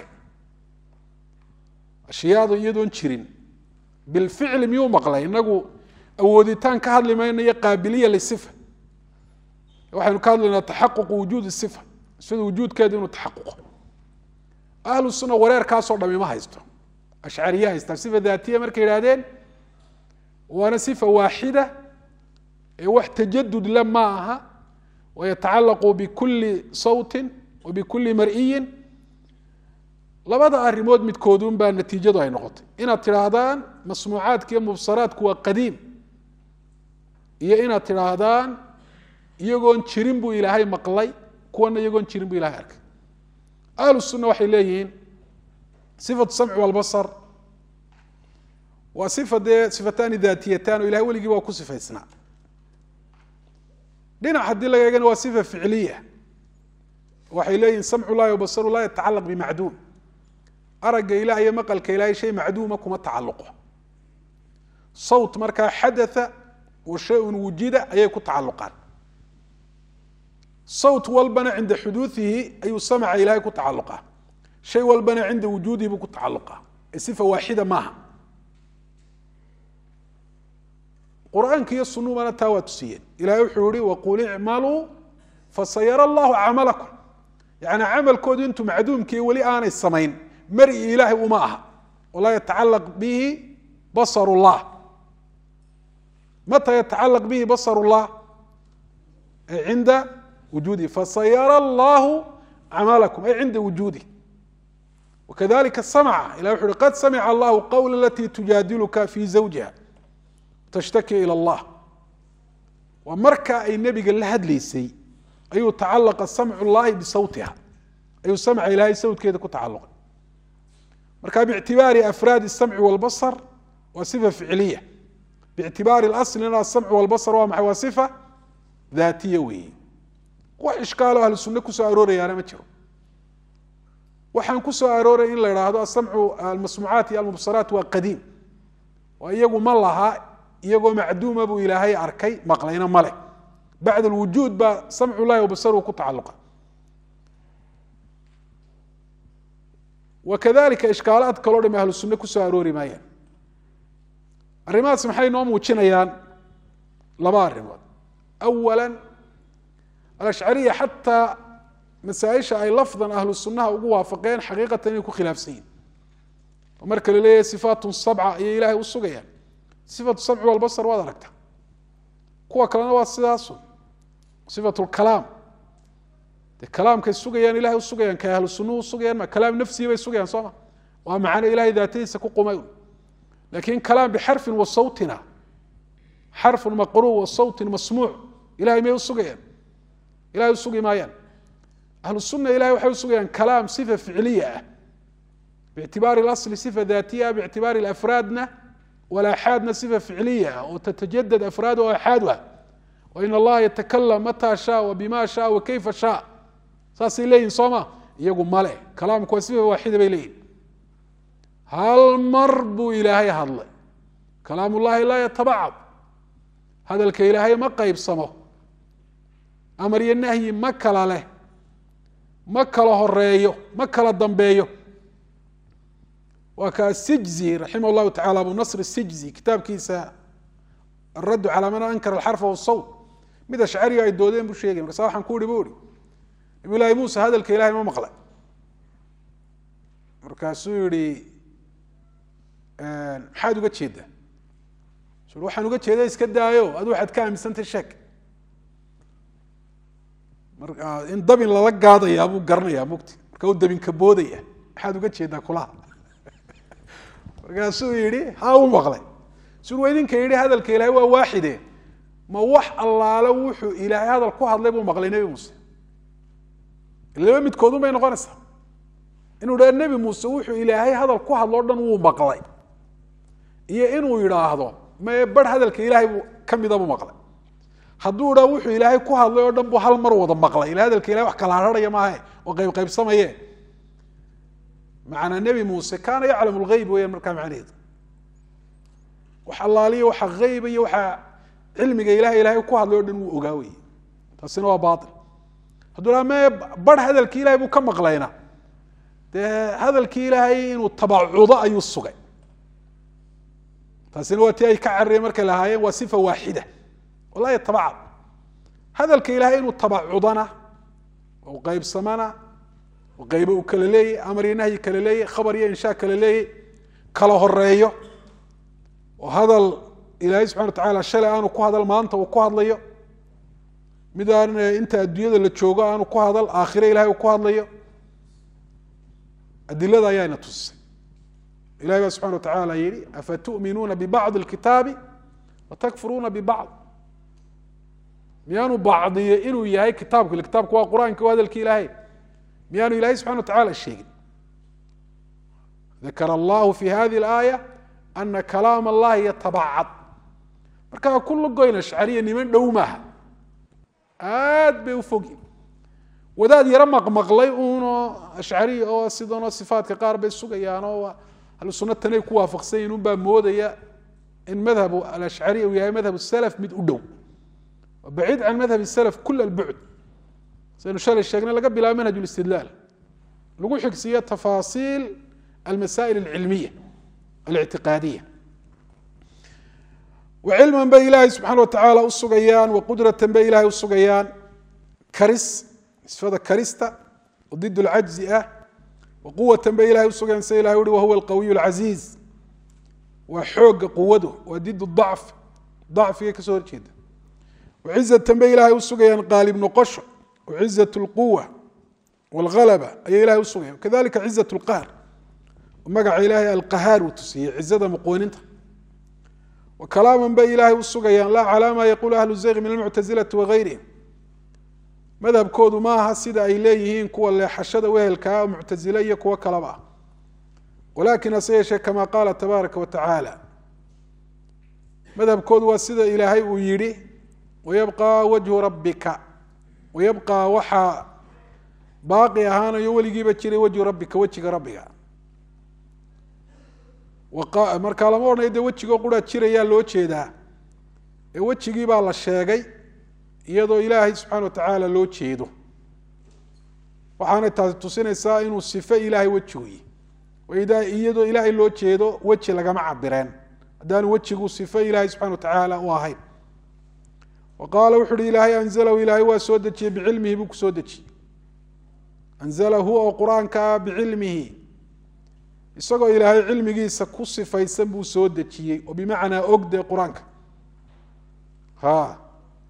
ashyaadu iyadoon jirin bilficli miyuu maqlay inagu awooditaan ka hadli mayno iyo qaabiliya lisifa waxaynu ka hadlaynaa taxaququ wujuudi sifa sida wujuudkeeda inuu taxaquqo ahlu sunna wareerkaasoo dhami ma haysto ashcariye haystaan sifa daatiya markay yidhahdeen waana sifa waaxida ee wax tajadud la ma aha wayatacalaqu bikuli sawtin wa bikuli mar'iyin labada arrimood midkoodun baa natiijadu ay noqotay inaad tidhaahdaan masmuucaadka iyo mubsaraadku waa qadiim iyo inaad tidhaahdaan iyagoon jirin buu ilaahay maqlay kuwana iyagoon jirin buu ilahay arkay ahlu sunna waxay leeyihiin sifatu samci walbasar waa sifa dee sifataani daatiyatan oo ilahay weligii waa ku sifaysnaa dhinac haddii laga eegana waa sifa ficliya waxay leeyihin samcu llahi wabasaru laa yatacalaq bimacduum aragga ilah iyo maqalka ilahay shay macduuma kuma tacaluqo sawt markaa xadatha wa shay-un wujida ayay ku tacaluqaan sawt walbana cinda xuduuihi ayuu samca ilahay ku tacaluqa shay walbana cinda wujuudihi buu ku tacaluqa ee sifa waaxida maaha qur-aanka iyo sunubana taa waa tusiyeen ilahay wuxuu yihi waqul icmaluu fasayara allahu camalakum yani camalkoodu intuu macduumkii weli aanay samayn mari ilaahay uma aha walaa yatacalaq bihi basar llah mata yatacalaq bihi basar llah ay cinda wujuudihi fasayara allahu acmaalakum ay cinda wujuudih wakadalika samca ilah wuxu uhi qad samica allahu qawla alati tujaadiluka fi zawjiha tashtaki ilى اllah waa marka ay nebiga la hadlaysay ayuu tacalaqa samcu llahi bisawtiha ayuu samca ilaahay sawtkeeda ku tacaluqay marka bictibaari afraadi الsamci wاlbasr waa sifa ficiliya bictibaari اlaslina asamcu wاlbasr waa maxay waa sifa daatiya weeye wax ishkaalo ahlu sunne kusoo aroorayaana ma jiro waxaan kusoo arooray in la idhaahdo asamcu almasmuucaat iyo almubsaraat waa qadiim oo iyagu ma laha iyagoo macduuma buu ilaahay arkay maqlayna male bacd alwujuud baa samcu llahi wabasaruhu ku tacaluqa wakadalika ishkaalaad kaloo dham ahlu sunne kusoo aroori maayaan arrimahaas maxay noo muujinayaan laba arrimood awala alashcariya xataa masaaisha ay lafdan ahlu sunaha ugu waafaqeen xaqiiqatan inay ku khilaafsan yihin oo marka la leeyahay sifaatun sabca ayay ilahay u sugayaan sifatu samci walbasar waad aragta kuwa kalena waa sidaasun sifat lkalaam dee kalaamkay sugayaan ilahay usugayaan kay ahlu sunuhu usugayaan ma kalaam nafsihi bay sugayaan soo ma waa macano ilahay daatadiisa ku qumay lakin kalaam bixarfin wa sawtina xarfun maqruu wa sawtin masmuuc ilahay may usugayaan ilahay usugi maayaan ahlu suna ilahay waxay usugayaan kalaam sifa ficliya ah biictibaari اlasli sifa daatiya biictibaari afraadna walaxaadna sifa ficliya ah oo tatajadad afraad o axaaduha wain allaha yatakalam mataa shaa wabima shaa wakayfa shaa saasay leeyihin soo ma iyagu male kalaamku waa sifa waaxida bay leeyihin hal mar buu ilaahay hadlay kalaam ullahi laa yatabacad hadalka ilaahay ma qaybsamo amar iyo nahyi ma kala leh ma kala horeeyo ma kala dambeeyo waa ka asijzi raximah llahu tacala abu nasr sijzi kitaabkiisa araddu calaa man ankara alxarfa wasawt mid ashcariga ay doodeen buu sheegay markaasa waxaan ku ihi bu ihi nabiy llaahi muuse hadalka ilahay ma maqlay markaasuu yihi maxaad uga jeedaa su waxaan uga jeeda iska daayo adu waxaad ka aaminsantay sheek mar in dabin lala gaadayaa buu garanayaa mugti marka u dabinka boodaya maxaad uga jeedaa kulaha markaasuu yihi ha u maqlay sur wa idinka yihi hadalka ilaahay waa waaxide ma wax allaale wuxuu ilaahay hadal ku hadlay buu maqlay nebi muuse laba midkoodun bay noqonaysaa inuu dha nebi muuse wuxuu ilaahay hadal ku hadlo o dhan wuu maqlay iyo inuu yidhaahdo mae barh hadalka ilaahay buu kamida buu maqlay hadduu dhaa wuxuu ilaahay ku hadlay oo dhan buu hal mar wada maqlay ila hadalka ilahay wax kala harharaya maahe oo qayb qaybsamaye macanaa nebi muuse kaana yaclamu lgeyb weeyaan markaa macnaheedu wax allaaliya waxa eyba iyo waxa cilmiga ilahay ilahay ku hadlay o dhan wuu ogaa weye taasina waa bail hadduu dhaa me barh hadalkii ilahay buu ka maqlayna dee hadalkii ilaahay inuu tabacudo ayuu sugay taasina waa ti ay ka carareen markay lahaayeen waa sifa waaxida oo laa yatabacad hadalka ilaahay inuu tabacudana u qaybsamana qaybo uu kala leeyay amar iyo nahyi kala leeyay khabar iyo inshaa kala leeyay kala horeeyo oo hadal ilaahay subxana wa tacala shalay aanu ku hadal maanta uu ku hadlayo mid aan inta adduunyada la joogo aanu ku hadal aakhire ilahay uu ku hadlayo adilada ayaana tusisay ilahi baa subxana wa tacala yihi afatu'minuuna bibacdi اlkitaabi watakfuruuna bibacd miyaanu bacdiyo inuu yahay kitaabku kitaabku waa qur-aanka waa hadalki ilaahay miyaanu ilahay subxana wa tacala sheegin dakara allahu fi hadi اlaaya ana kalaam allahi yatabacad markaa kula goyn ashcariya niman dhow maaha aad bay u fogyin wadaad yaro maqmaqlay uno ashcari oo sidanoo sifaatka qaar bay sugayaan oo ahlu sunna tanay ku waafaqsan yihin unbaa moodaya in madhabu alashcari uu yahay madhab salaf mid u dhow baciid can madhab salaf kul albucd saynu shalay sheegnay laga bilaabo manhaj listidlaal lagu xigsiiyo tafaasiil almasaa'il alcilmiya alictiqaadiya wacilman bay ilaahay subxaana wa tacaala u sugayaan waqudratan bay ilahay u sugayaan karis sifada karista oo did lcajzi ah waquwatan bay ilahay usugayaan sida ilahay uhi wahuwa alqawiy alcaziiz waa xooga quwadu waa did dacf dacfigay kasoo horjeeda wacizatan bay ilaahay usugayaan qaalib noqosho wacizat lquwa wاlhalaba ayay ilahay usugayaan kadalika cizat lqahr magaca ilaahay alqahaar uu tusiyey cizada muqooninta wa kalaaman bay ilaahay usugayaan laa calaa ma yaqulu ahlu zayq min almuctazilati wagayrihim madhabkoodu ma aha sida ay leeyihiin kuwa leexashada wehelkaa oo muctazile iyo kuwo kalaba ah walakin hase yeeshee kama qaala tabaaraka wa tacaala madhabkoodu waa sida ilaahay uu yihi wayabqى wajhu rabbika wayabqى waxaa baaqi ahaanayo weligiiba jiray wajhu rabbika wejiga rabbiga markaa lama odhanayo dee wejigoo qura jirayaa loo jeedaa ee wejigii baa la sheegay iyadoo ilaahay subxana wa tacaala loo jeedo waxaanay taasi tusinaysaa inuu sife ilaahay wejigoyi iyadoo ilaahay loo jeedo weji lagama cabireen haddaanu wejigu sife ilaahay subxana wa tacaala u ahayn wa qaala wuxu uhi ilaahay anzalahu ilaahay waa soo dejiyey bicilmihi buu kusoo dejiyey anzalahu oo qur-aanka ah bicilmihi isagoo ilaahay cilmigiisa ku sifaysan buu soo dejiyey oo bimacnaa ogde qur-aanka ha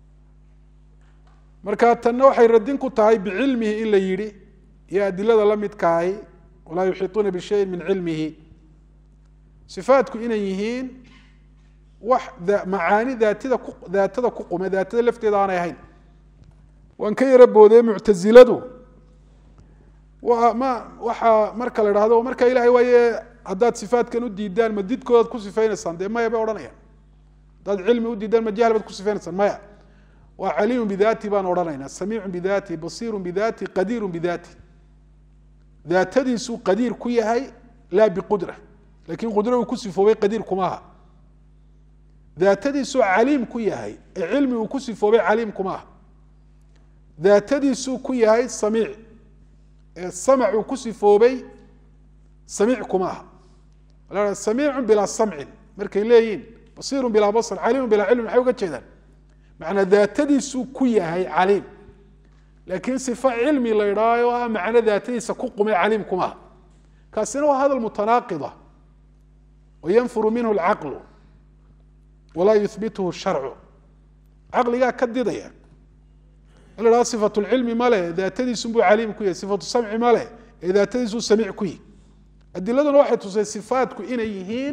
marka tanna waxay radin ku tahay bicilmihi in la yidhi iyo adilada la midkaahi walaa yuxiiطuuna bishayin min cilmihi sifaatku inay yihiin wax macaani daatida ku daatada ku qume daatada lafteeda aanay ahayn waan ka yaro boodee muctaziladu wa ma waxaa marka la dhahdo marka ilahay waaye haddaad sifaatkan u diidaan ma didkoodaad ku sifaynaysaan dee maya bay odhanayaan haddaad cilmi u diidaan ma jahl baad ku sifaynaysaan maya waa caliimu bidaati baan odhanaynaa samiicu bidaati basiiru bidaati qadiiru bidaati daatadiisuu qadiir ku yahay laa biqudra lakin qudra uu ku sifoobay qadiir kuma aha daatadiisuu caliim ku yahay ee cilmi uu ku sifoobay caliim kuma aha daatadiisuu ku yahay samiic ee samc uu ku sifoobay samiic kuma aha samiicu bilaa samcin markay leeyihin basiiru bilaa basr caliimu bilaa cilmi maxay uga jeedaan macnaa daatadiisuu ku yahay caliim laakiin sifo cilmi la idhaayo ah macno daatadiisa ku qumay caliim kuma aha kaasina waa hadal mutanaaqida wayanfuru minhu lcaqlu walaa yuhbituhu sharcu caqligaa ka didaya in la dhahdo sifatu lcilmi male daatadiisunbuu caliim ku yahay sifatu samci male ee daatadiisuu samiic ku yihi adiladuna waxay tusay sifaatku inay yihiin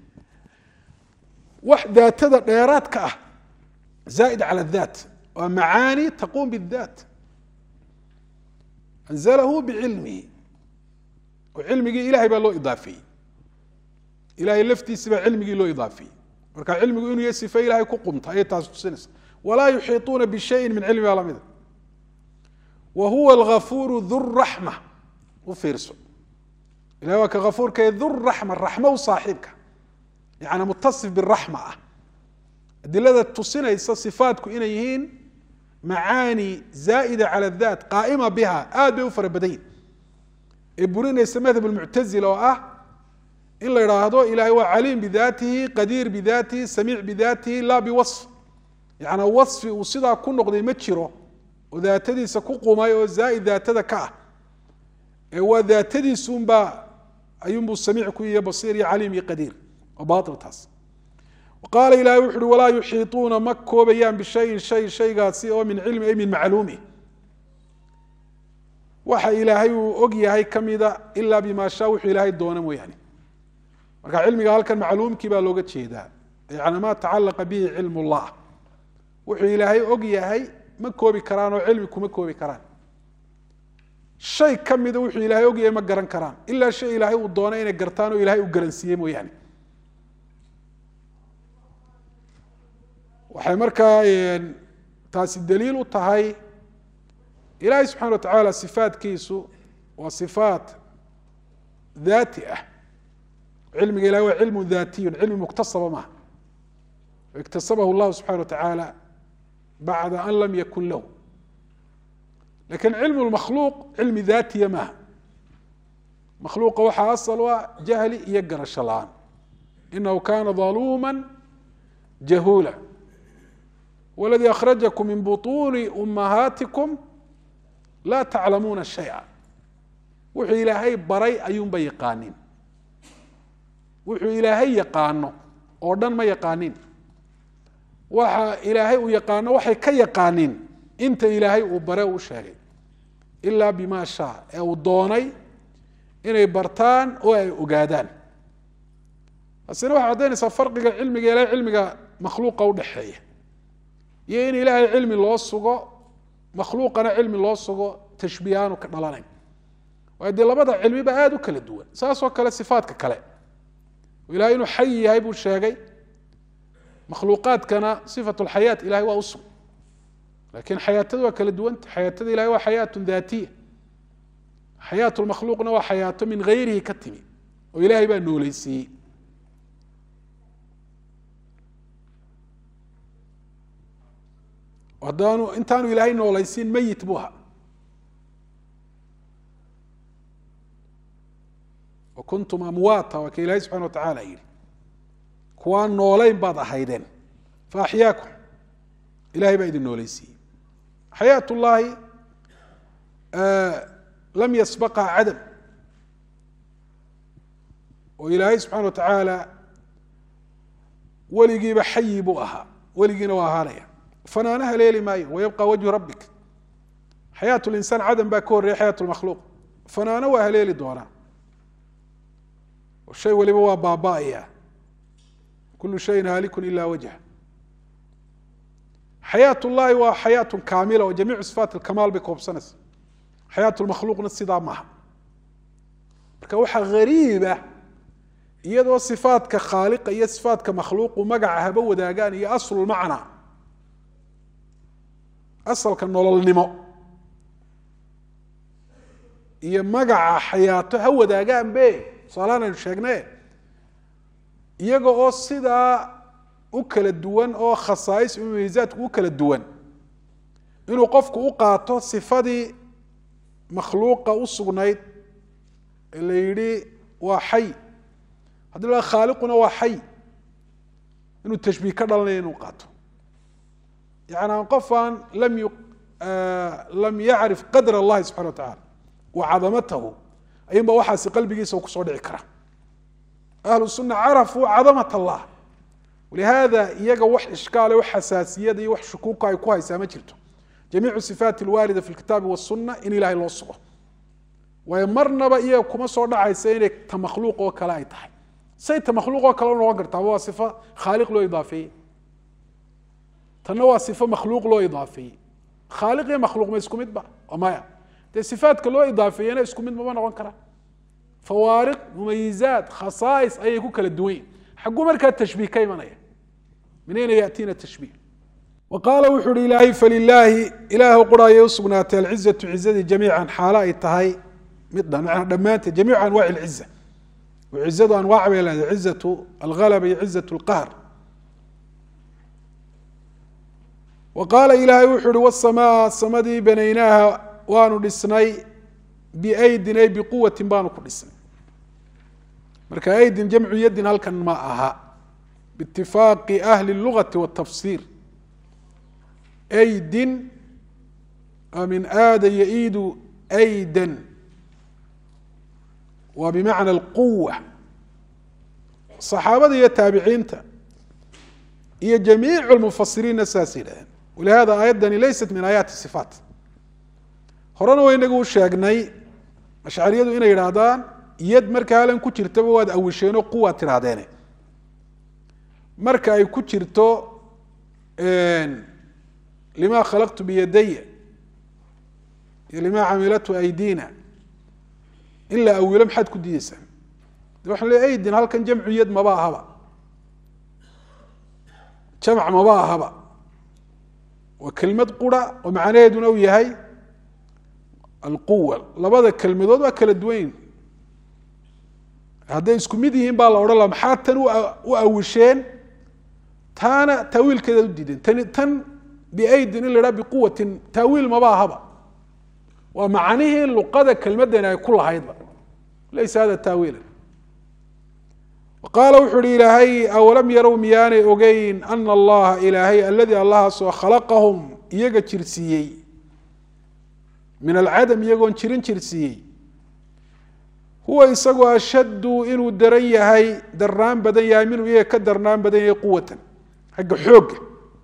wax daatada dheeraadka ah zaaid cala daat waa macaani taquum bidaat anzalahu bicilmihi oo cilmigii ilahay baa loo idaafeeyey ilahay laftiisi baa cilmigii loo idaafeeyey marka cilmigu inuu yahay sife ilahay ku qumta ayay taasi tusinaysa walaa yuxiiطuuna bishayin min cilmi baa lamida wa huwa algafuuru dhuraxma u fiirso ilahay waa ka gafuurka dhuraxma raxmo u saaxiibka yani mutasif biraxma ah adilada tusinaysa sifaatku inay yihiin macaani zaa'ida cala daat qaa'ima biha aad bay u fara badan yihin ee burinaysa madhab lmuctazila oo ah in la idhaahdo ilahay waa caliim bidaatihi qadiir bidaatihi samiic bidaatihi laa biwasf yaani wasfi uu sidaa ku noqday ma jiro oo daatadiisa ku qumay oo zaa'id daatada ka ah ee waa daatadiisunbaa ayuunbuu samiic ku iyo basiir iyo caliim iyo qadiir waa baail taas qaala ilahay wuxu uhi walaa yuxiiطuuna ma koobayaan bishayin shay shaygaasi oo min cilmi ay min macluumi waxa ilaahay uu og yahay kamida ilaa bima shaa wuxuu ilaahay doona mooyaane marka cilmiga halkan macluumkii baa looga jeedaa yani ma tacalaqa bihi cilm اllah wuxuu ilaahay og yahay ma koobi karaan oo cilmi kuma koobi karaan shay kamida wuxuu ilaahay og yahay ma garan karaan ilaa shay ilaahay uu doona inay gartaan oo ilahay uu garansiiye mooyaane waxay markaa taasi daliil u tahay ilaahay subxana wa tacaala sifaatkiisu waa sifaat daati ah cilmiga ilahay waa cilmu daatiyun cilmi muktasaba maaha iktasabahu llahu subxana wa tacaala bacda an lam yakun lahu lakin cilmu lmakhluuq cilmi daatiya maaha makhluuqa waxaa asal u ah jahli iyo garasho la-aan inahu kana daluuma jahuula wladii akhrajakum min buطuuni umahaatikum laa taclamuuna shaya wuxuu ilaahay baray ayuunba yaqaanin wuxuu ilaahay yaqaano oo dhan ma yaqaanin waxa ilaahay uu yaqaano waxay ka yaqaanin inta ilaahay uu bare uu sheegay ilaa bima shaa ee uu doonay inay bartaan oo ay ogaadaan taasina waxay caddaynaysaa farqiga cilmiga ilahay cilmiga makhluuqa udhexeeya iyo in ilaahay cilmi loo sugo makhluuqana cilmi loo sugo tashbiihaanu ka dhalanayn waayo dee labada cilmiba aada u kala duwan saasoo kale sifaadka kale ilahay inuu xay yahay buu sheegay makhluuqaadkana sifat lxayaat ilahay waa usug lakin xayaatada waa kala duwanta xayaatada ilahay waa xayaat daatiya xayaat lmakhluuqna waa xayaato min gayrihi ka timi oo ilahay baa nooleysiiyey haddaanu intaanu ilaahay noolaysiin meyit buu ahaa wa kuntum amwaata waa ka ilaahay subxana wa tacaala yidhi kuwaan noolayn baad ahaydeen fa axyaakum ilahay baa idin nooleysiiyey xayaat ullaahi lam yasbaqa cadam oo ilaahay subxana wa tacaala weligiiba xayi buu ahaa weligiina waa ahaanaya fanaana haleeli maayo wayabqa wajhu rabbik xayaat linsaan cadam baa ka horreya xayaat lmakhluuq fanaano waa haleeli doonaa shay waliba waa baaba'aya kulu shayin haalikun ila wajha xayaat ullahi waa xayaat kaamila oo jamiicu sifaat lkamaal bay koobsanaysa xayaat lmakhluuqna sidaa maaha marka waxaa hariiba iyadoo sifaatka khaaliqa iyo sifaatka makhluuqu magaca haba wadaagaan iyo aslulmacna asalka nololnimo iyo magaca xayaato ha wadaagaan be tusaalahaan aynu sheegne iyaga oo sidaa u kala duwan oo khasaais mumeyzaadku u kala duwan inuu qofku u qaato sifadii makhluuqa u sugnayd ee la yidhi waa xay haddii la khaaliquna waa xay inuu tashbiih ka dhalanaya inuu qaato yani qof aan lam yu lam yacrif qadr allahi subxana wa tacala wa cadamatahu ayunba waxaasi qalbigiisa kusoo dhici kara ahlu suna carafuu cadamat allah walihada iyaga wax ishkaale wax xasaasiyada iyo wax shukuuka ay ku haysaa ma jirto jamiicu sifaat alwaarida fi lkitaabi wasuna in ilahay loo sugo waayo marnaba iyaga kuma soo dhacaysa inay ta makhluuq oo kale ay tahay say ta makhluuq oo kale u noqon kartaaba waa sifo khaaliq loo idaafeeyey tanna waa sifo makhluuq loo idaafeeyey khaaliq iyo makhluuq ma isku midba maya dee sifaadka loo idaafeeyena isku mid mama noqon karaa fawaariq mumayizaat khasaais ayay ku kala duwan yihin xagguu markaa tashbiih ka imanaya min ayna yaatiina tashbiih wa qaala wuxuu uhi ilaahay falilaahi ilaah qura ayay usugnaatay alcizatu cizadii jamiican xaalo ay tahay mid dhan dhammaanteed jamiicu anwaaci alciza oo cizadu anwaac bay leedahay cizatu alghalaba iyo cizatu alqahr wa qaala ilaahay wuxuu uhi wasamaa samadii banaynaaha waanu dhisnay biaydin ay biquwatin baanu ku dhisnay marka aydin jamcu yadin halkan ma aha biitifaaqi ahli lugati watafsiir aydin min aada yaiidu aydan waa bimacna alquwa saxaabada iyo taabiciinta iyo jamiicu lmufasiriinna saas yidhahdeen walihada aayaddani laysat min aayaati sifaat horena wa inagu u sheegnay ashcariyadu inay yidhaahdaan yad marka halan ku jirtaba waad awisheenoo quwaad tidhahdeene marka ay ku jirto lima khalaqtu biyadaya iyo lima camilatu aydina in la awilo maxaad ku diideysaa de waxaan le aydin halkan jamcu yad maba ahaba jamc maba ahaba waa kelmad qura oo macnaheeduna uu yahay alquwa labada kelmadood waa kala duwan yihin hadday isku mid yihiin baa la odhan laha maxaa tan u awisheen taana taawiilkeedaad u diideen tani tan biaydin in la idhaha biquwatin taawiil maba ahaba waa macnihii luqada kelmadani ay ku lahaydba laysa hada taawiila qaala wuxu uhi ilaahay awalam yarow miyaanay ogeyn ana allaha ilaahay aladii allahaasoo khalaqahum iyaga jirsiiyey min alcadam iyagoon jirin jirsiiyey huwa isagoo ashaddu inuu daran yahay darnaan badan yahay minhu iyaga ka darnaan badan yahay quwatan xagga xoogga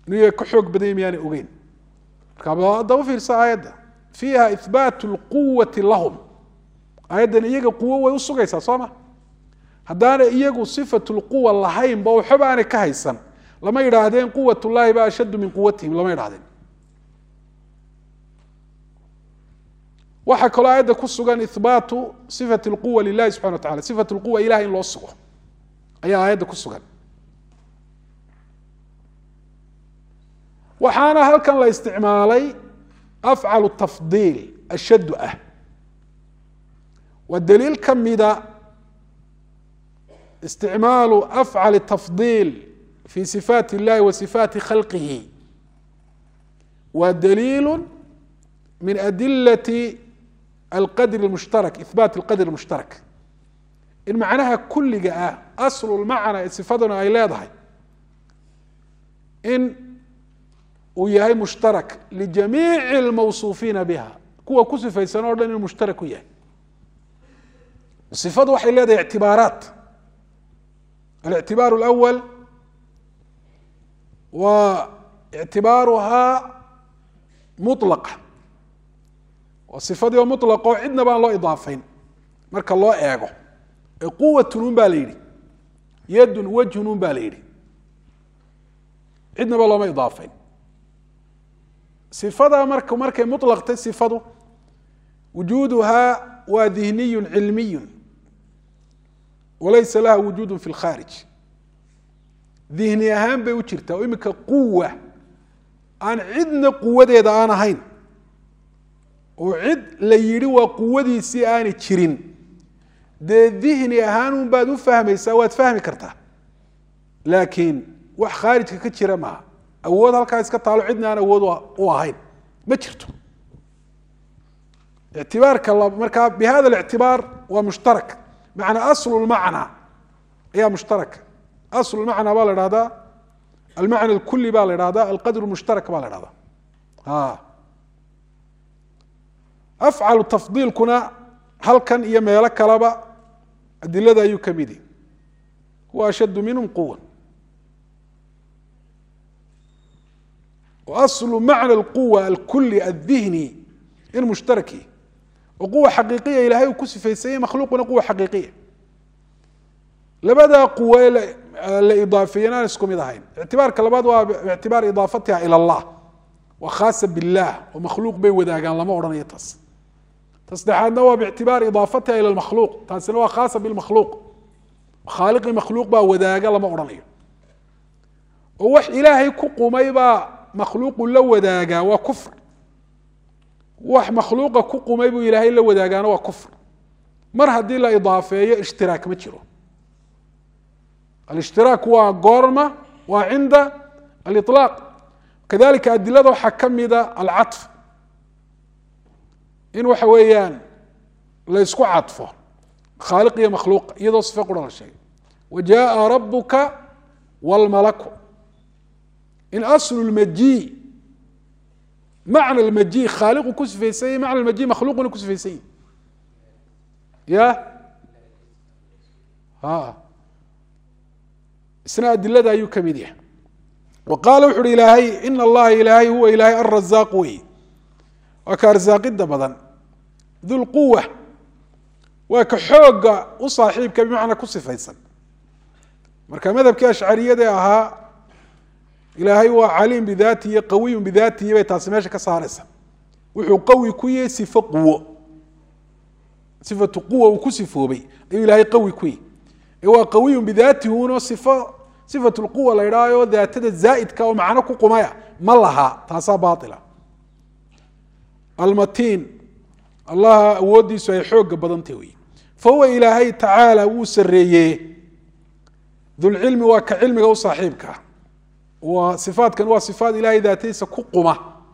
inuu iyaga ka xoog badanya miyaanay ogeyn marka daba fiirsa aayadda fiiha ihbaat lquwati lahum aayaddan iyaga quwo way usugaysaa soo ma haddaanay iyagu sifat lquwa lahaynba waxba aanay ka haysan lama yidhaahdeen quwat llahi ba ashaddu min quwatihim lama yidhahdeen waxaa kaloo aayadda ku sugan ihbaatu sifat lquwa lilahi subxana wa tacala sifat lquwa ilahay in loo sugo ayaa aayadda ku sugan waxaana halkan la isticmaalay afcalu tafdiil ashaddu ah waa daliil ka mida isticmaalu afcal tafdiil fi sifaat اllahi wa sifaati khalqihi waa daliilu min adilati alqadr اmushtarak ihbaat alqadr اmushtarak in macnaha kuliga ah aslu lmacna ee sifaduna ay leedahay in uu yahay mushtarak lijamiici اlmawsuufiina biha kuwa ku sifaysan o dhan inuu mushtarak u yahay ifadu waxay leedahay ictibaaraat الاعتبار الأول واعتibاaرها مطلقة صفadii oo مطلqo cidna baan loo iضاafayn marka loo eego ee quwatn un ba la yihi ydun wجهun un ba la yihi cidnaba looma iضاafayn صifada mark markay مطلqtay صifadu وuجuduhaa waa ذihniy cilmiy walaysa laha wujuud fi lkhaarij dihni ahaan bay u jirtaa oo iminka quwa aan cidna quwadeeda aan ahayn oo cid la yidhi waa quwadiisii aanay jirin dee dihni ahaan un baad u fahmaysaa waad fahmi kartaa laakiin wax khaarijka ka jira maaha awood halkaa iska taalo cidna aan awood u ahayn ma jirto ictibaarka markaa bi hada اlictibaar waa mushtarak macnaa aslu lmacna ayaa mushtaraka aslu lmacna baa la dhahdaa almacna alkuli baa la dhahdaa alqadr mushtarak baa la dhahdaa afcalu tafdiilkuna halkan iyo meelo kaleba adilada ayuu ka midi huwa ashaddu minhum quwa aslu macna alquwa alkuli aldihni in mushtaraki oo quwa xaqiiqiya ilahay uu ku sifaysanyay makhluuquna quwa xaqiiqiya labadaa quwa la idaafeeyen aan isku mid ahayn ictibaarka labaad waa ictibaar idaafatiha ila allah waa khaasa biاllah oo makhluuq bay wadaagaan lama odhanayo taas ta saddexaadna waa bictibaar idaafatiha ila makhluuq taasina waa khaasa bilmakhluuq khaaliqii makhluuq baa wadaaga lama odhanayo oo wax ilaahay ku qumay baa makhluuqu la wadaagaa waa kufr wax makhluuqa ku qumay buu ilaahay la wadaagaana waa kufr mar haddii la idaafeeyo ishtiraak ma jiro alishtiraaك waa goorma waa cinda aliطlaaq kadalika adilada waxaa ka mida alcaطf in waxa weeyaan la ysku cadfo khaaliq iyo makhluuq iyadoo sife qura la sheegay wa jaءa rabuka wاlmalaku in aslu اlmaji macna اlmaji khaaliqu ku sifaysan yahy macna maji makhluuquna ku sifaysan yahy ya a isna adilada ayuu ka mid yahay wa qaala wuxu uhi ilaahay ina allaha ilaahay huwa ilaahay alrazaaq wey waa ka arsaaqida badan dulquwa waa ka xooga u saaxiibka bimacnaa ku sifaysan marka madhabkii ashcariyadee ahaa ilaahay waa caliim bidaatihi iyo qawiyun bidaatihi bay taasi meesha ka saaraysa wuxuu qawi ku yahay sifo quwo sifatu quwa uu ku sifoobay ayuu ilaahay qawi ku yahy ee waa qawiyun bidaatihi uno sifo sifat lquwa la idhaayo daatada zaa'idka oo macno ku qumaya ma laha taasaa baila almatiin allaha awooddiisu ay xooga badantah wey fa huwa ilaahay tacaala wuu sareeye dulcilmi waa ka cilmiga u saaxiibka waa sifaatkan waa sifaat ilahay daatadiisa ku quma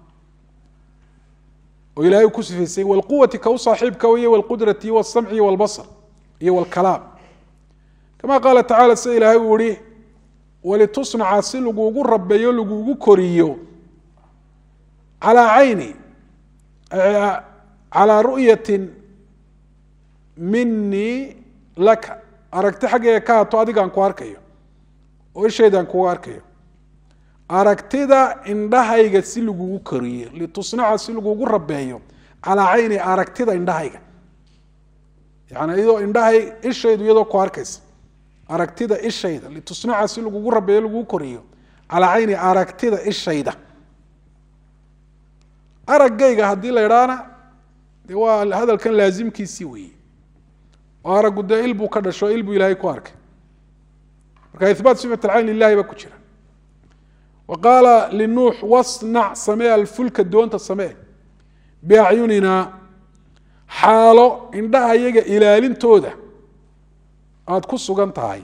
oo ilahay uu ku sifaysay wlquwati ka u saaxiibka wey wlqudrati wاsamci wاlbasr iyo wاlkalaam kama qaala tacala sida ilaahay uu ihi walitusnaca si laguugu rabeeyo laguugu koriyo calaa cayni calaa ru'yatin minii laka aragti xaggayga ka hato adigaan ku arkayo oo ishaydaan kugu arkayo aragtida indhahayga si lagugu koriyo litusnaca si lagugu rabeeyo calaa cayni aragtida indhahayga yani iyadoo indhahay ishaydu iyadoo ku arkaysa aragtida ishayda litusnaca si lagugu rabeeyo lagugu koriyo calaa cayni aragtida ishayda araggayga haddii la idhaana de waa hadalkan laasimkiisii weeye oo araggu dee il buu ka dhasho il buu ilaahay ku arkay marka ihbaat sifat alcayn lilahi baa ku jira wa qaala linuux wasnac samee alfulka doonta samee biacyunina xaalo indhaha iyaga ilaalintooda aada ku sugan tahay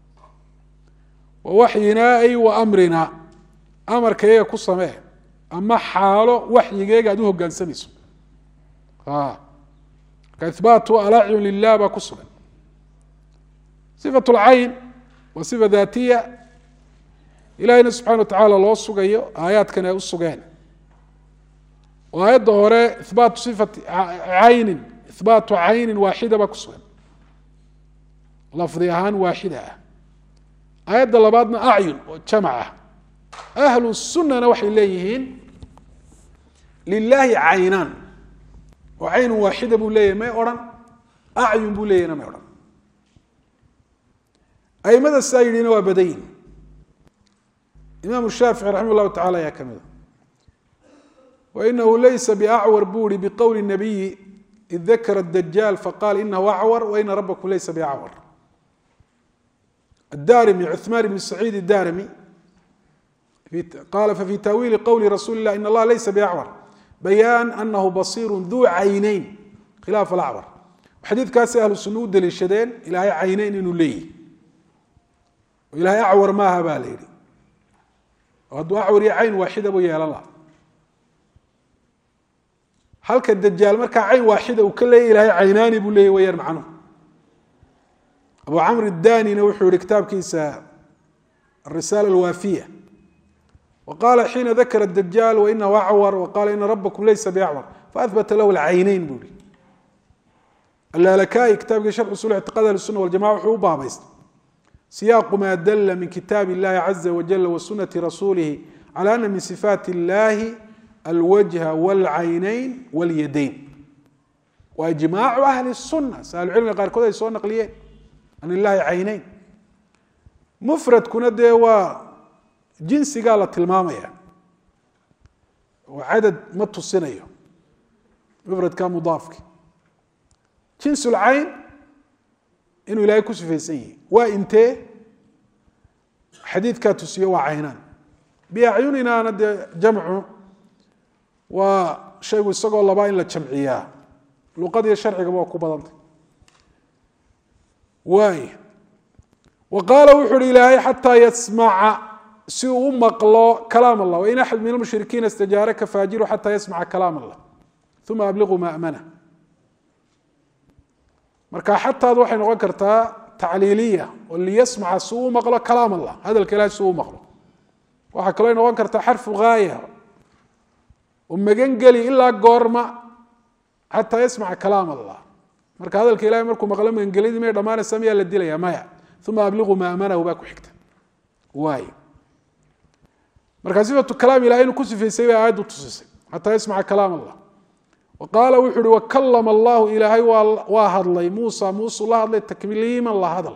wa waxyinaa ay wa amrina amarka iyaga ku samee ama xaalo waxyigeega aad u hogaansamayso marka ihbaatu alacyun lilah baa ku sugan sifat lcayn waa sifa daatiya ilahayna subxana wa tacaala loo sugayo aayaadkan ay u sugeen oo aayadda hore ihbaatu sifati caynin ihbaatu caynin waaxida baa ku sugan lafdi ahaan waaxida ah aayadda labaadna acyun oo jamac ah ahlu sunana waxay leeyihiin lilaahi caynaan oo caynun waaxida buu leeyahy may odhan acyun buu leeyahna may odhan aimada saa yidhina waa badayin imaamu shaafici raximah llahu tacala ayaa ka mida wainahu laysa biacwar buu ihi biqowli nabiyi id dakara dajaal faqaal inahu acwar waina rabakum laysa biacwar الdarmi cثman بn سacيid الdarmi qala fفي تawiili qwli rasuuli الlah in اllaha laysa bأcwar bayaan anahu bصيr duu cayneyn khilaaf اlacwar xadiidkaasi ahlu suna u deliishadeen ilaahay cayneyn inuu leeyihi oo ilahay acwar maaha ba la yihi oo hadduu acwar iyo cayn waaxida buu yeelan laha halka dajaal markaa cayn waaxida uu ka leeyay ilahay caynaani buu leeyay wayaan macnuhu abu camr danina wuxuu yihi kitaabkiisa arisaala alwaafiya wa qala xiina dakara dajaal wainahu acwar waqala ina rabakum laysa biacwar faahbata lahu lcayneyn buu yihi alaalakayi kitaabkii sharx usul ictiqad ahli suna waljamaca wuxuu u baabaystay siyaaqu ma dala min kitaab illahi caza wajala wa sunati rasuulihi cala ana min sifaat illahi alwajha wاlcayneyn wاlyadayn wa ijmaacu ahli suna si ahlucilmiga qaarkood ay soo naqliyeen an ilahi cayneyn mufradkuna dee waa jinsigaa la tilmaamaya oo cadad ma tusinayo mufradka mudaafki jins lcayn inuu ilaahay ku sifaysan yihi waa intee xadiidkaa tusiyo waa caynaan biacyuninaana dee jamcu waa shaygu isagoo labaa in la jamciyaa luqadiyo sharcigaba waa ku badantay waay wa qaala wuxu uhi ilaahay xataa yasmaca si uu u maqlo kalaam allah wain axad min almushrikiina istajaaraka faajiru xataa yasmaca kalaam allah uma abliquu maamana marka xataadu waxay noqon kartaa tacliiliya oo liyasmaca si uu u maqlo kalaam allah hadalka ilahay si uu u maqlo waxaa kaloo noqon kartaa xarfu gaaya oo magan geli ilaa goorma xataa yasmaca kalaam allah marka hadalka ilahay markuu maqlo magangelidii may dhamaanaysa miyaa la dilaya maya uma abliquu maamanahu baa ku xigta waay marka sifatu kalaam ilahay inuu ku sifaysay bay aayaddu tusisay xataa yasmaca kalaam allah wa qaala wuxu uhi wakalama allahu ilaahay waa hadlay muusa muusuu la hadlay takliiman la hadal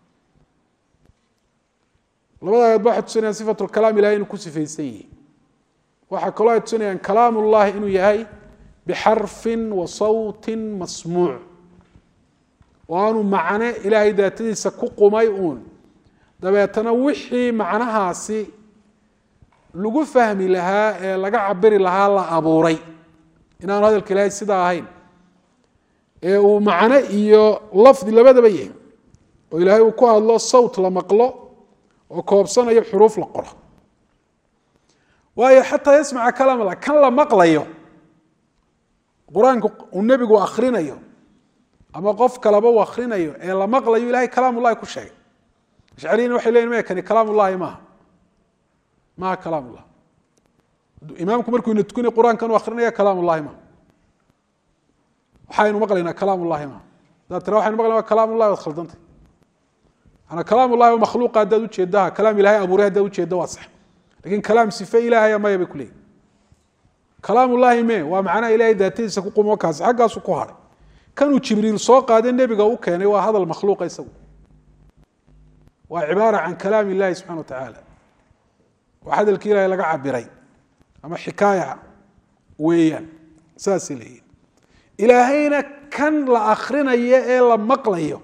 labada ayad ba waxay tusinayaan sifatu kalaam ilahay inuu ku sifaysan yihi waxaa kaloo ay tusinayaan kalaam ullahi inuu yahay bixarfin wa sawtin masmuuc oo aanu macne ilaahay daatadiisa ku qumay uun dabeetana wixii macnahaasi lagu fahmi lahaa ee laga cabiri lahaa la abuuray inaanu hadalka ilaahay sidaa ahayn ee uu macno iyo lafdi labadaba yahay oo ilaahay uu ku hadlo sawt la maqlo oo koobsanayo xuruuf la qoro waayo xataa yasmaca kalaam allah kan la maqlayo qur-aanku uu nebigu akrinayo ama qof kaleba uu akrinayo ee la maqlayo ilahay kalaam ullahi ku sheegay ashcariyina waxay leyiin maya kani kalaam ullahi maaha maaha kalaam ullah imaamku markuu ina tukanay qur-aankan u akrinaya kalaam ullahi maaha waxaynu maqlaynaa kalaam ullahi maaha hadaad tira waxaynu maqlayna kalaam ullahi waad khaldantay maanaa kalaam ullahi oo makhluuqa haddaad ujeedaha kalaam ilahay abuuray haddaad ujeedda waa sax lakin kalaam sife ilahaya maya bay kuleeyihin kalaam ullahi me waa macnaha ilahay daatadiisa ku qumo kaas xaggaasu ku hadhay kanuu jibriil soo qaade nebiga u keenay waa hadal makhluuqa isagu waa cibaara can kalaam illahi subxana wa tacaala waa hadalkii ilahay laga cabiray ama xikaaya weeyaan saasay leeyihin ilaahayna kan la akrinayo ee la maqlayo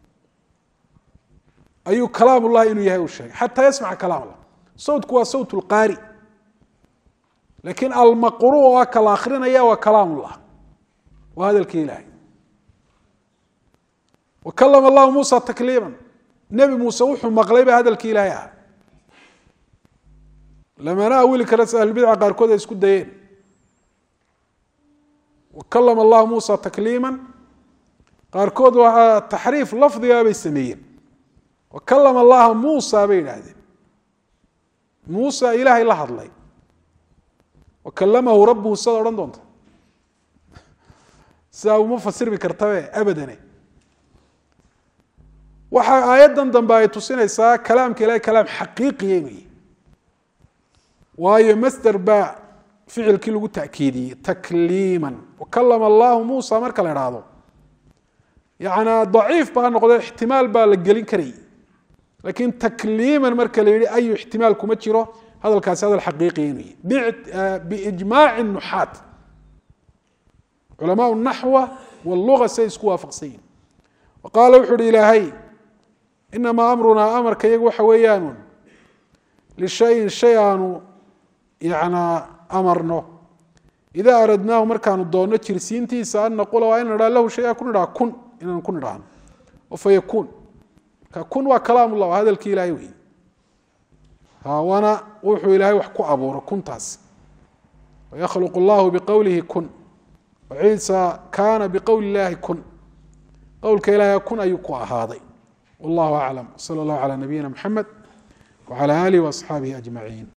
ayuu kalaam ullahi inuu yahay uu sheegay xataa yasmaca kalaam allah sawtku waa sawt lqaari lakin almaqru oo ka la akrinaya waa kalaam ullah waa hadalkii ilahay wa kalama allahu muusa takliima nebi muuse wuxuu maqlay ba hadalkii ilaahay ahaa lamana awili kara si ahlulbidca qaarkood ay isku dayeen wa kalama allahu muusa takliima qaarkood waa taxriif lafdiga bay sameeyeen wa kalama allaha muusa bay yidhaahdeen muusa ilaahay la hadlay wa kalamahu rabbuhu sidaad odhan doonta sidaa uma fasirmi kartabe abadane waxaa aayaddan dambe ay tusinaysaa kalaamka ilahay kalaam xaqiiqiya inuu yihi waayo masder baa ficilkii lagu takiidiyey takliima wakalama allahu muusa marka la idhaahdo yana daciif baa noqdo ixtimaal baa la gelin karayy lakin takliiman marka la yihi ayu ixtimaal kuma jiro hadalkaasi hadal xaqiiqiya inuu yihi biijmaaci nuxaat culamaa naxwa wluga say isku waafaqsan yihin wa qaala wuxu uhi ilaahay inamaa amrunaa amarka iyagu waxa weeyaan lishayin shay aanu yana amarno idaa aradnaahu markaanu doonno jirsiintiisa an naqula waa in nidhaa lahu shaya ku nidhaa kun inaan ku nidhaahno oo fa yakuun marka kun waa kalaam ullah waa hadalkii ilahay wey waana wuxuu ilaahay wax ku abuuro kuntaas wayakhluq allahu biqowlihi kun ciisa kaana biqowli illahi kun qowlka ilahay kun ayuu ku ahaaday wallahu aclam sala allahu calaa nabiyina mxamed wcala alihi waasxaabihi ajmaciin